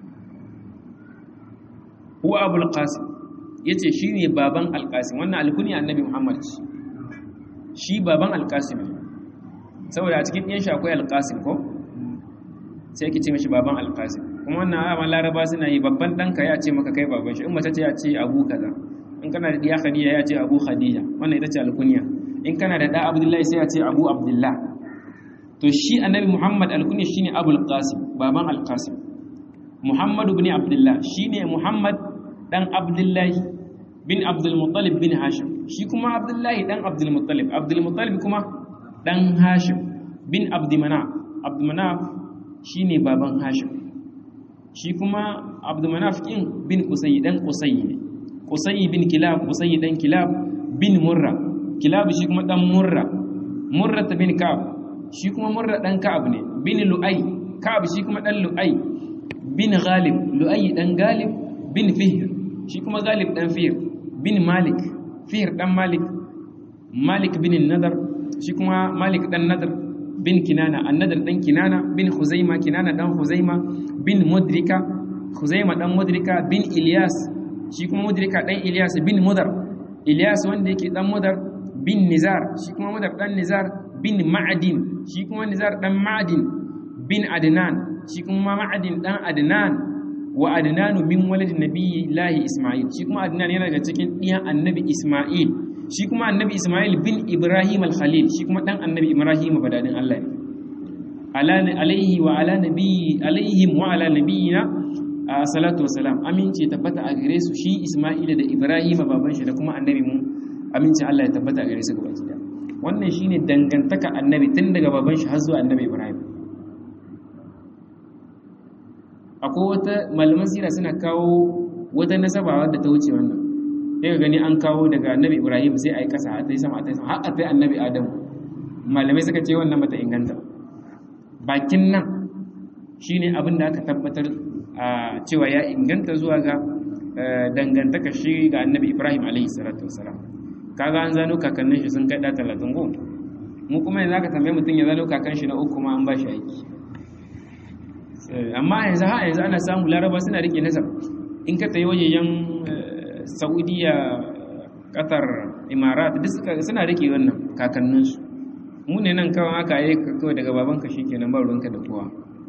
huwa abul qasim yace shine baban al-qasim wannan alkunya annabi Muhammad shi baban al-qasim saboda a cikin ɗiyan shi akwai al-qasim ko sai yake ce mishi baban al-qasim kuma wannan ayyama laraba suna yi babban ɗanka ya ce maka kai baban shi in mace ce ya ce abu kaza in kana da ɗiya khadija ya ce abu khadija wannan ita ce alkunya in kana da ɗa abdullahi sai ya ce abu abdullah to shi annabi muhammad alkunya shine abul qasim baban al-qasim muhammad ibn abdullah shine muhammad dan abdullahi bin abdul muttalib bin hashim shi kuma abdullahi dan abdul muttalib abdul muttalib kuma dan hashim bin abd manaf abd manaf shine baban hashim shi kuma abd manaf kin bin qusay dan qusay ne qusay bin kilab qusay dan kilab bin murra kilab shi kuma dan murra murra bin ka'ab shi kuma murra dan ka'ab ne bin lu'ay ka'ab shi kuma dan lu'ay bin ghalib lu'ay dan galib bin fihr shi kuma galib dan fihr bin malik fihr dan malik malik bin nadar shi kuma malik dan nadar bin kinana annadar dan kinana bin huzaima kinana dan huzaima bin mudrika huzaima dan mudrika bin ilyas shi kuma mudrika dan ilyas bin mudar ilyas wanda yake dan mudar bin nizar shi kuma mudar dan nizar bin ma'adin shi kuma nizar dan ma'adin bin adnan shi kuma ma'adin dan adnan wa adnanu min waladin nabiyyi lahi isma'il shi kuma adnan yana daga cikin ɗiyan annabi isma'il shi kuma annabi isma'il bin ibrahim al-khalil shi kuma dan annabi ibrahim badadin Allah ne ala alaihi wa ala nabiyyi alaihim wa ala nabiyyina salatu wassalam aminci tabbata a gare su shi isma'il da ibrahim baban shi da kuma annabi mu aminci Allah ya tabbata a gare su gaba ɗaya wannan shine dangantaka annabi tun daga baban shi har zuwa annabi ibrahim akwai wata malaman sira suna kawo wata nasaba wadda ta wuce wannan sai ka gani an kawo daga annabi ibrahim sai a yi kasa a ta yi sama a ta yi sama har a ta yi annabi adam malamai suka ce wannan bata inganta bakin nan shine abin da aka tabbatar a cewa ya inganta zuwa ga dangantaka shi ga annabi ibrahim alaihi salatu wasalam kaga an zano kakannin shi sun kai da talatin go mu kuma yanzu aka tambaye mutum ya zano kakan shi na uku ma an ba shi aiki amma yanzu ha yanzu ana samu laraba suna rike nasab in ka tsaye wajejen saudiya qatar imarat duk suna rike wannan kakanninsu mu ne nan kawai aka yi kawai daga babanka shikenan ba ruwanka da kowa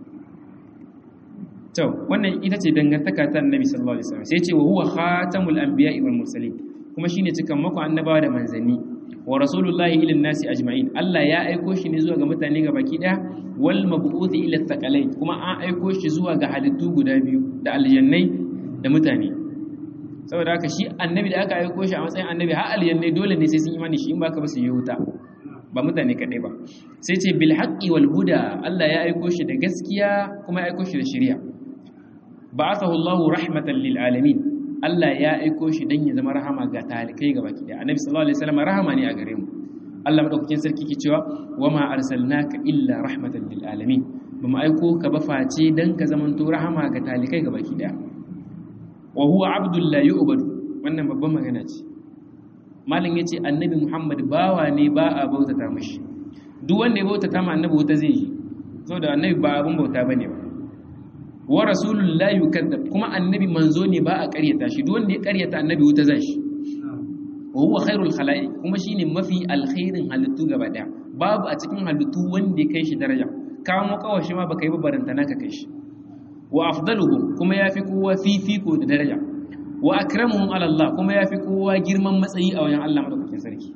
to wannan ita ce dangantaka ta annabi sallallahu alaihi wasallam sai ce wa huwa khatamul anbiya'i wal mursalin kuma shine cikan mako annabawa da manzanni wa rasulullahi ila nasi ajma'in Allah ya aiko shi ne zuwa ga mutane ga baki daya wal mab'uthi ila thaqalain kuma an aiko shi zuwa ga halittu guda biyu da aljannai da mutane saboda haka shi annabi da aka aiko shi a matsayin annabi har aljannai dole ne sai sun imani shi in baka ba su yi wuta ba mutane kadai ba sai ce bil haqqi wal huda Allah ya aiko shi da gaskiya kuma ya aiko shi da shari'a ba'athahu Allahu rahmatan lil alamin Allah ya aiko shi dan ya zama rahama ga talikai ga baki da Annabi sallallahu alaihi wasallam rahama ne a gare mu Allah madaukakin sarki ke cewa wama arsalnaka illa rahmatan lil alamin bamu aiko ka ba face dan ka zamanto rahama ga talikai ga baki da wa huwa abdul la yu'badu wannan babban magana ce malam yace Annabi Muhammad bawa ne ba a bautata mishi duk wanda ya bautata ma Annabi wuta zai yi saboda Annabi ba abun bauta bane ba wa rasulun la yukadzab kuma annabi manzo ne ba a ƙaryata shi duk wanda ya ƙaryata annabi wuta zai shi wa huwa khairul khalaiq kuma shine mafi alkhairin halittu gaba daya babu a cikin halittu wanda ya kai shi daraja kawo mu kawashi ma baka yi ba baranta naka kai shi wa afdaluhum kuma yafi kowa fifiko da daraja wa akramuhum ala Allah kuma yafi kowa girman matsayi a wajen Allah madaukakin sarki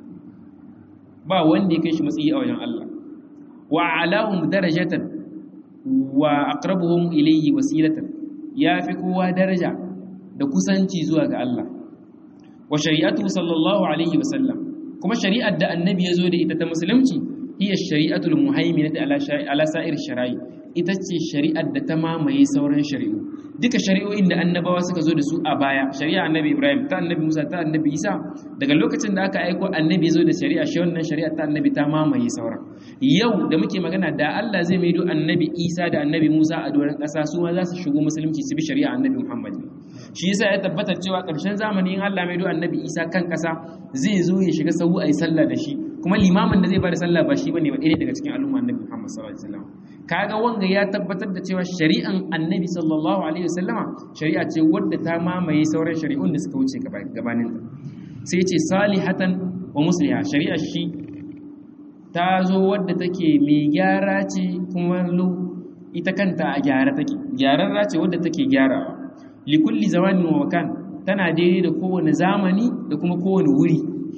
ba wanda ya kai shi matsayi a wajen Allah wa alahum darajatan wa aqrabuhum ilayhi wasilatan yafi kowa daraja da kusanci zuwa ga Allah wa shari'atu sallallahu alaihi wa sallam kuma shari'ar da annabi ya zo da ita ta musulunci hiya shari'atul muhaiminati ala ala sa'ir shara'i ita ce shari'ar da ta mamaye sauran shari'u duka shari'o'in da annabawa suka zo da su a baya shari'a annabi Ibrahim ta annabi Musa ta annabi Isa daga lokacin da aka aiko annabi ya zo da shari'a shi wannan shari'a ta annabi ta mamaye sauran yau da muke magana da Allah zai maido annabi Isa da annabi Musa a doron ƙasa su ma za su shigo musulunci su bi shari'a annabi Muhammad shi yasa ya tabbatar cewa ƙarshen zamani in Allah maido annabi Isa kan ƙasa zai zo ya shiga sahu ayi sallah da shi kuma limamin da zai bada sallah ba shi bane ba ɗaya daga cikin al'umma annabi Muhammad sallallahu alaihi wasallam kaga wanga ya tabbatar da cewa shari'an annabi sallallahu alaihi wasallama shari'a ce wadda ta mamaye sauran shari'un da suka wuce gabanin ta sai ce salihatan wa musliha shari'a shi ta zo wadda take mai gyara ce kuma ita kanta a gyara take gyararra ce wadda take gyarawa likulli zamanin wa makan tana daidai da kowane zamani da kuma kowane wuri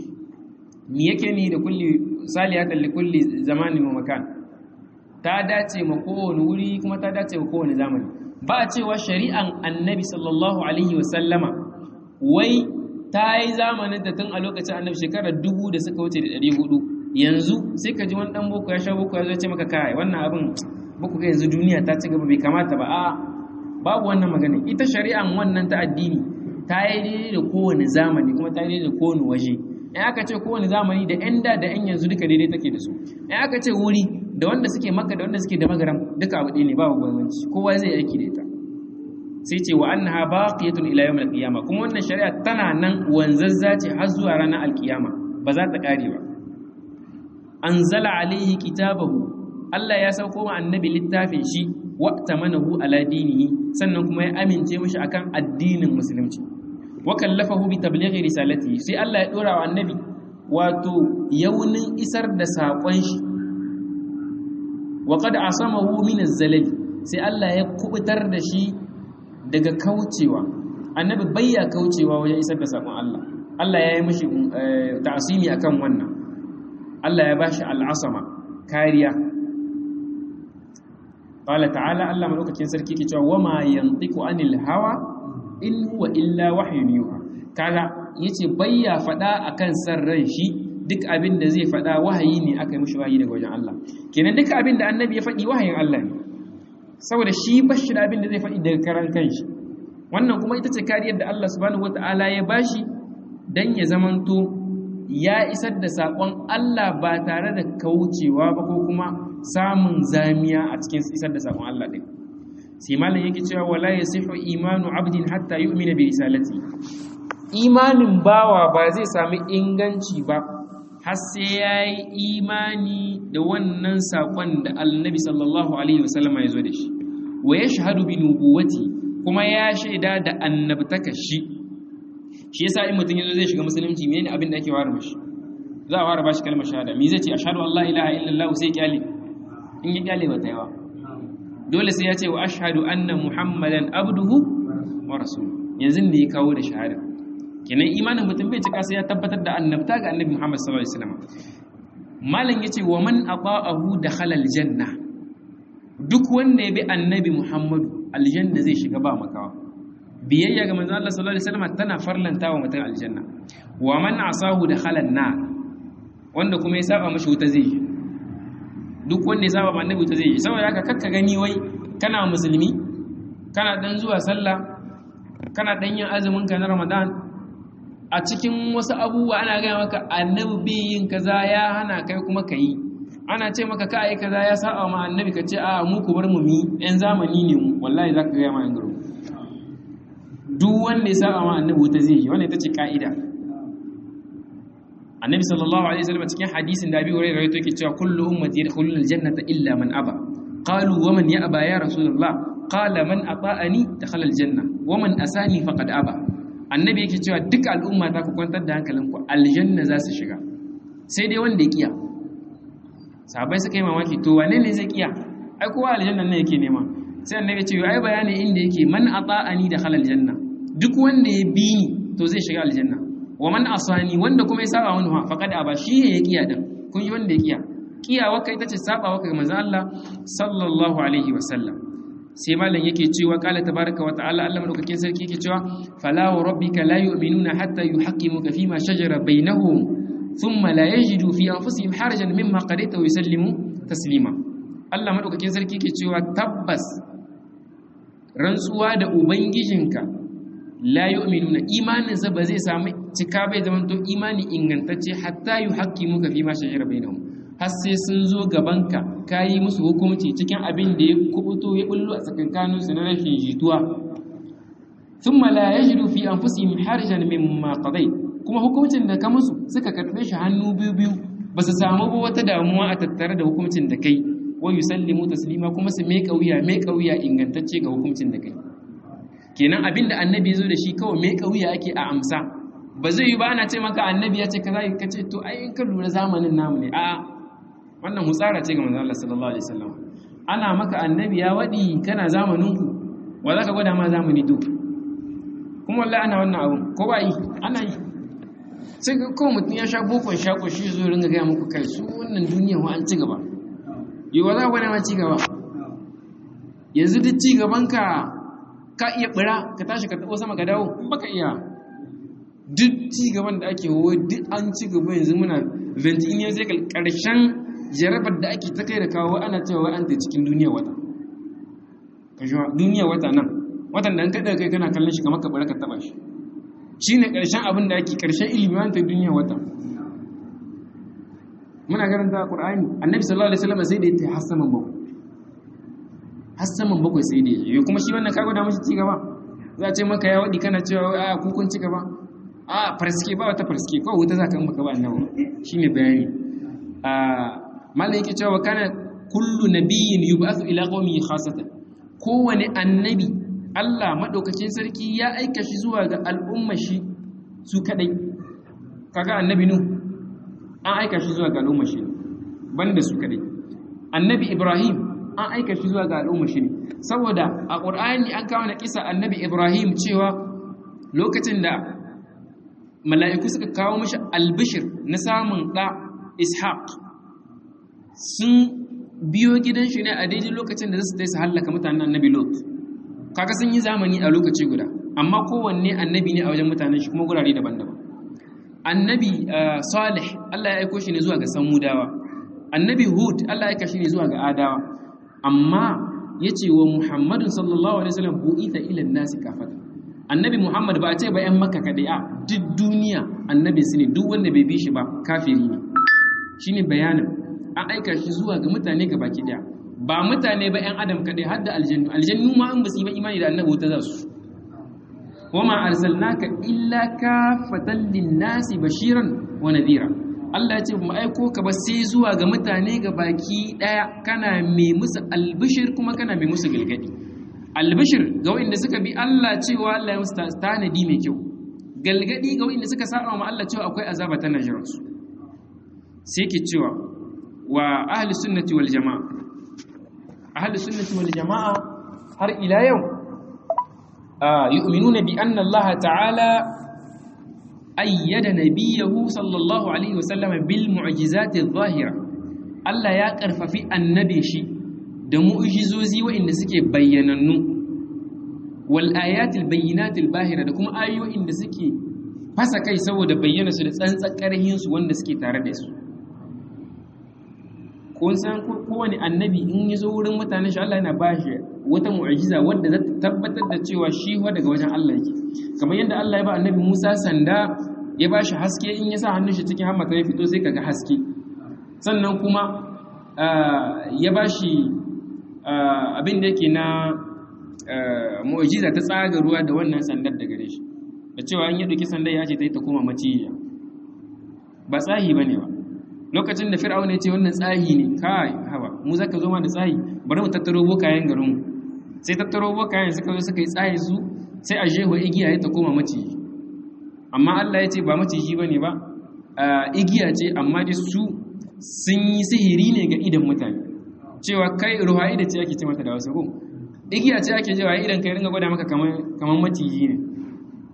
me yake ni da kulli salihatan likulli zamanin wa makan ta dace ma kowane wuri kuma ta dace ma kowane zamani ba a cewa shari'an annabi sallallahu alaihi wasallama wai ta yi zamanin da tun a lokacin annabi shekarar dubu da suka wuce da ɗari hudu yanzu sai ka ji wani ɗan boko ya sha boko ya zo ce maka kai wannan abin boko ga yanzu duniya ta ci gaba bai kamata ba a babu wannan magana ita shari'an wannan ta addini ta yi daidai da kowane zamani kuma ta yi daidai da kowane waje in aka ce kowane zamani da 'yan da da 'yan yanzu duka daidai take da su in aka ce wuri da wanda suke maka da wanda suke da magaram duka abu ɗaya ne babu bambanci kowa zai aiki da ita sai ce wa annaha baqiyatun ila yawm al-qiyama kuma wannan shari'a tana nan wanzazza ce har zuwa ranar al-qiyama ba za ta kare ba anzala alaihi kitabahu Allah ya sauko ma annabi littafin shi wa tamanahu ala dinihi sannan kuma ya amince mishi akan addinin musulunci wa kallafahu bi tablighi risalati sai Allah ya dora wa annabi wato yaunin isar da sakon shi wa qad asamahu min az-zalal sai Allah ya kubutar da shi daga kaucewa annabi bayya kaucewa wajen isar da sakon Allah Allah ya yi mishi ta'asimi akan wannan Allah ya bashi al'asama kariya qala ta'ala Allah madaukakin sarki ke cewa wama yantiqu anil hawa in huwa illa wahyun yuha kaga yace bayya fada akan san ran shi duk abin da zai fada wahayi ne aka yi mishi wahayi daga wajen Allah kenan duk abin da annabi ya faɗi wahayin Allah ne saboda shi bashi da abin da zai faɗi daga karan kanshi wannan kuma ita ce kariyar da Allah subhanahu wataala ya bashi dan ya zamanto ya isar da sakon Allah ba tare da kaucewa ba ko kuma samun zamiya a cikin isar da sakon Allah din sai malam yake cewa wala yasihu imanu abdin hatta yu'mina bi risalati imanin bawa ba zai sami inganci ba har sai yayi imani da wannan sakon da annabi sallallahu alaihi wasallama ya zo da shi wa yashhadu bi nubuwati kuma ya shaida da annabtaka shi shi yasa in mutum yazo zai shiga musulunci menene abin da ake ware mashi za a ware bashi kalmar shahada me zai ce ashhadu an la ilaha illallah sai kyale in ya kyale ba ta yawa dole sai ya ce wa ashhadu anna muhammadan abduhu wa rasul yanzu ne ya kawo da shahada kenan imanin mutum bai cika sai ya tabbatar da annabta ga annabi muhammad sallallahu alaihi wasallam malam yace wa man ata'ahu dakhala aljanna duk wanda ya bi annabi muhammadu aljanna zai shiga ba makawa biyayya ga manzo Allah sallallahu alaihi wasallam tana farlanta wa mutum aljanna wa man asahu dakhala an-nar wanda kuma ya saba mashi wuta zai duk wanda ya saba annabi wuta zai yi saboda haka kakka gani wai kana musulmi kana dan zuwa sallah kana dan yin azumin ka na Ramadan a cikin wasu abubuwa ana gaya maka annabi bai yin kaza ya hana kai kuma kai ana ce maka ka yi kaza ya saba ma annabi ka ce a mu ku bar mu mi yan zamani ne mu wallahi zaka ga ma yan garo duk wanda ya saba ma annabi wuta zai yi wannan ita ce ka'ida annabi sallallahu alaihi wasallam cikin hadisin da Abi Hurairah rawaito yake cewa kullu ummati yadkhuluna aljannata illa man aba qalu wa man ya'ba ya rasulullah qala man ata'ani dakhala aljanna wa man asani faqad aba annabi yake cewa duk al'umma ta ku kwantar da hankalinku aljanna za su shiga sai dai wanda ya kiya sahabbai suka yi mamaki to wane ne zai kiya ai kowa aljanna ne yake nema sai annabi ce ai bayani inda yake man ata'ani dakhala aljanna duk wanda ya bi ni to zai shiga aljanna wa man asani wanda kuma ya saba wani ha faqad aba shi ne ya kiya din kun yi wanda ya kiya kiyawa kai ita ce saba wa kai manzo Allah sallallahu alaihi wasallam sai malam yake cewa qala tabaraka wa ta'ala Allah madaukakin sarki yake cewa fala wa rabbika la yu'minuna hatta yuhaqqimuka fima shajara bainahum thumma la yajidu fi anfusihim harajan mimma qadaita wa yusallimu taslima Allah madaukakin sarki yake cewa tabbas rantsuwa da ubangijinka la yu'minuna imanin sa ba zai samu cika bai zama to imani ingantacce hatta yuhaqqimuka fima shajara bainahum har sai sun zo gabanka ka yi musu hukumci cikin abin da ya kubuto ya bullo a tsakankaninsu na rashin jituwa sun mala ya jiru fi an fusi harijan min maƙadai kuma hukumcin da ka musu suka karɓe shi hannu biyu biyu ba su samu ba wata damuwa a tattare da hukumcin da kai wa yusallimu taslima kuma su mai kauya mai kauya ingantacce ga hukumcin da kai kenan abin da annabi ya zo da shi kawai mai kauya ake a amsa ba zai yi ba ana ce maka annabi ya ce kaza ka ce to ai in ka lura zamanin namu ne a'a wannan hutsara ce ga manzon Allah sallallahu alaihi wasallam ana maka annabi ya wadi kana zamanin ku wa zaka gwada ma zamani to kuma wallahi ana wannan abun ko ba yi ana yi sai ga ko mutum ya sha bokon shako shi zo ringa ga muku kai su wannan duniya wa an ci gaba yi wa za gwada ma ci gaba yanzu duk ci gaban ka ka iya bira ka tashi ka tabo sama ka dawo baka iya duk ci gaban da ake wo duk an ci gaba yanzu muna 20 years karshen jarabar da ake ta kai da kawo ana cewa an ta cikin duniya wata duniya wata nan watan da an kada kai kana kallon shi kamar ka bara ka taba shi shine karshen abin da ake karshen ilimi an ta duniya wata muna karanta qur'ani annabi sallallahu alaihi wasallam sai da ya ta hasaman bakwai hasaman bakwai sai da ya kuma shi wannan ka gwada mashi ci gaba za a ce maka ya wadi kana cewa a kukun ci gaba a farske ba wata farske kawai wuta za ka yi maka ba annabi shine bayani malam yake cewa kana kullu nabiyyin yub'athu ila qaumihi khassatan kowane annabi Allah madaukakin sarki ya aika shi zuwa ga al'umma shi su kadai kaga annabi nu an aika shi zuwa ga al'umma shi banda su kadai annabi ibrahim an aika shi zuwa ga al'umma shi saboda a qur'ani an kawo na kisa annabi ibrahim cewa lokacin da mala'iku suka kawo mishi albishir na samun da ishaq sun biyo gidan shi ne a daidai lokacin da zasu su hallaka mutanen annabi lot kaga sun yi zamani a lokaci guda amma kowanne annabi ne a wajen mutanen shi kuma gurare daban-daban annabi salih Allah ya aiko shi ne zuwa ga samudawa annabi hud Allah ya aika shi ne zuwa ga adawa amma yace wa muhammadun sallallahu alaihi wasallam bu'itha ila nasi kafata annabi muhammad ba a ce ba yan makka kadai a duk duniya annabi su ne duk wanda bai bi shi ba kafiri ne shine bayanin an aika shi zuwa ga mutane ga baki daya ba mutane ba yan adam kadai har da aljannu aljannu ma an basu ba imani da annabi wuta za su wama arsalnaka illa kafatan linnasi bashiran wa nadhira Allah ya ce mu aiko ka ba sai zuwa ga mutane ga baki daya kana mai musu albishir kuma kana mai musu galgadi albishir ga wanda suka bi Allah cewa Allah ya musu tanadi mai kyau galgadi ga wanda suka saba ma Allah cewa akwai azaba ta najiransu sai ke cewa wa ahli sunnati wal jama'a ahli sunnati wal jama'a har ila yau yu'minuna bi anna Allah ta'ala ayyada nabiyahu sallallahu alaihi wasallam bil mu'jizati adh-dhahira Allah ya karfafi annabi shi da mu'jizozi waɗanda suke bayyanannu wal ayatil bayyinatil bahira da kuma ayoyin da suke fasa kai saboda bayyana su da tsantsan karhin su wanda suke tare da su kun san kowane annabi in ya zo wurin mutane shi Allah yana bashi wata mu'jiza wadda za ta tabbatar da cewa shi wa daga wajen Allah yake kamar yadda Allah ya ba annabi Musa sanda ya bashi haske in ya sa hannun shi cikin hammata ya fito sai kaga haske sannan kuma ya bashi abin da yake na mu'jiza ta tsaga ruwa da wannan sandar da gare shi da cewa an yi ɗauki sandar ya ce ta yi ta koma maciya ba tsahi ba ne ba lokacin da fir'auna ya ce wannan tsahi ne kai haba mu zaka zo ma da tsahi bari mu tattaro bokayen garinmu sai tattaro bokayen suka zo suka yi tsahi su sai a jeho igiya ya ta koma maciji amma Allah ya ce ba maciji bane ba igiya ce amma dai su sun yi sihiri ne ga idan mutane cewa kai ruha'i da ce ake ce mata da wasu ko igiya ce ake jewa idan kai ringa gwada maka kamar kamar maciji ne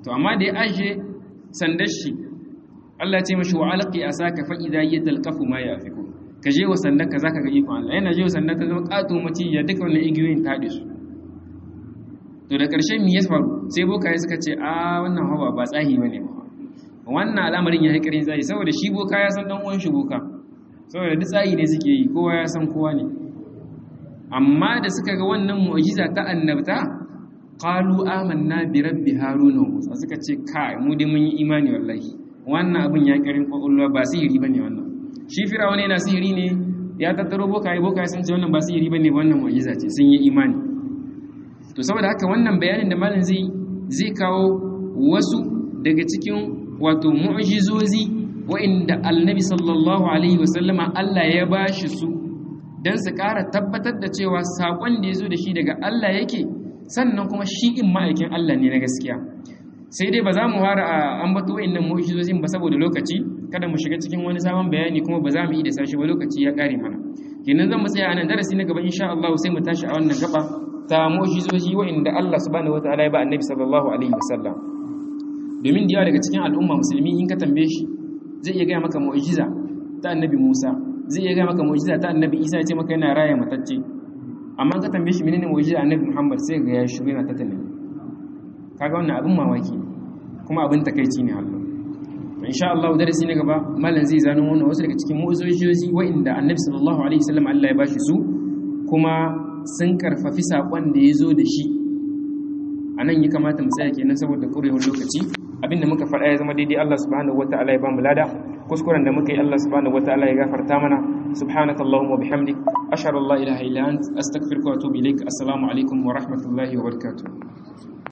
to amma da ya aje sandar shi Allah ya ce mashi wa alqi asaka fa idha yatalqafu ma yafiku ka je wa sandar ka zaka ga ikon Allah yana je wa sandar ta zama kato mace ya duka wannan igiyoyin ta haɗe su to da ƙarshe me ya faru sai bokaye suka ce a wannan hawa ba tsahi bane ba wannan al'amarin ya haƙarin tsayi saboda shi boka ya san ɗan uwan shi boka saboda duk tsayi ne suke yi kowa ya san kowa ne amma da suka ga wannan mu'jiza ta annabta qalu amanna bi rabbi haruna wa musa suka ce kai mu dai mun yi imani wallahi wannan abin ya ƙarin kwakwalwa ba sihiri bane wannan shi firawuna yana sihiri ne ya tattaro bokaye bokaye sun ce wannan ba sihiri bane ba wannan mu'jiza ce sun yi imani to saboda haka wannan bayanin da malam zai zai kawo wasu daga cikin wato mu'jizozi wa'inda annabi sallallahu alaihi wasallama Allah ya bashi su dan su ƙara tabbatar da cewa sakon da yazo da shi daga Allah yake sannan kuma shi in ma'aikin Allah ne na gaskiya sai dai ba za mu fara a ambato wa'innan mu'jizozin ba saboda lokaci kada mu shiga cikin wani sabon bayani kuma ba za mu yi da sashi ba lokaci ya ƙare mana kenan zan mu tsaya a nan darasi na gaba insha Allah sai mu tashi a wannan gaba ta mu'jizoji wa'inda Allah subhanahu wataala ya ba annabi sallallahu alaihi wasallam domin da yawa daga cikin al'umma musulmi in ka tambaye shi zai iya gaya maka mu'jiza ta annabi Musa zai iya gaya maka mu'jiza ta annabi Isa ya ce maka yana raya matacce amma ka tambaye shi menene mu'jiza annabi Muhammad sai ga ya shiru yana ta tunani kaga wannan abin mamaki kuma abin takeici ne Allah to insha Allah darasi na gaba mallan zai zano wannan wasu daga cikin mu'jizoji wa'inda annabi sallallahu alaihi wasallam Allah ya bashi su kuma sun karfafi saƙon da ya zo da shi a nan yi kamata mu tsaya kenan saboda ƙurewar lokaci abinda muka faɗa ya zama daidai Allah subhanahu wata'ala ya ba mu lada kuskuren da muka yi Allah subhanahu wata'ala ya gafarta mana subhanaka allahumma wa bihamdik ashhadu an la ilaha illa ant astaghfiruka wa atubu ilaik assalamu alaikum wa rahmatullahi wa barakatuh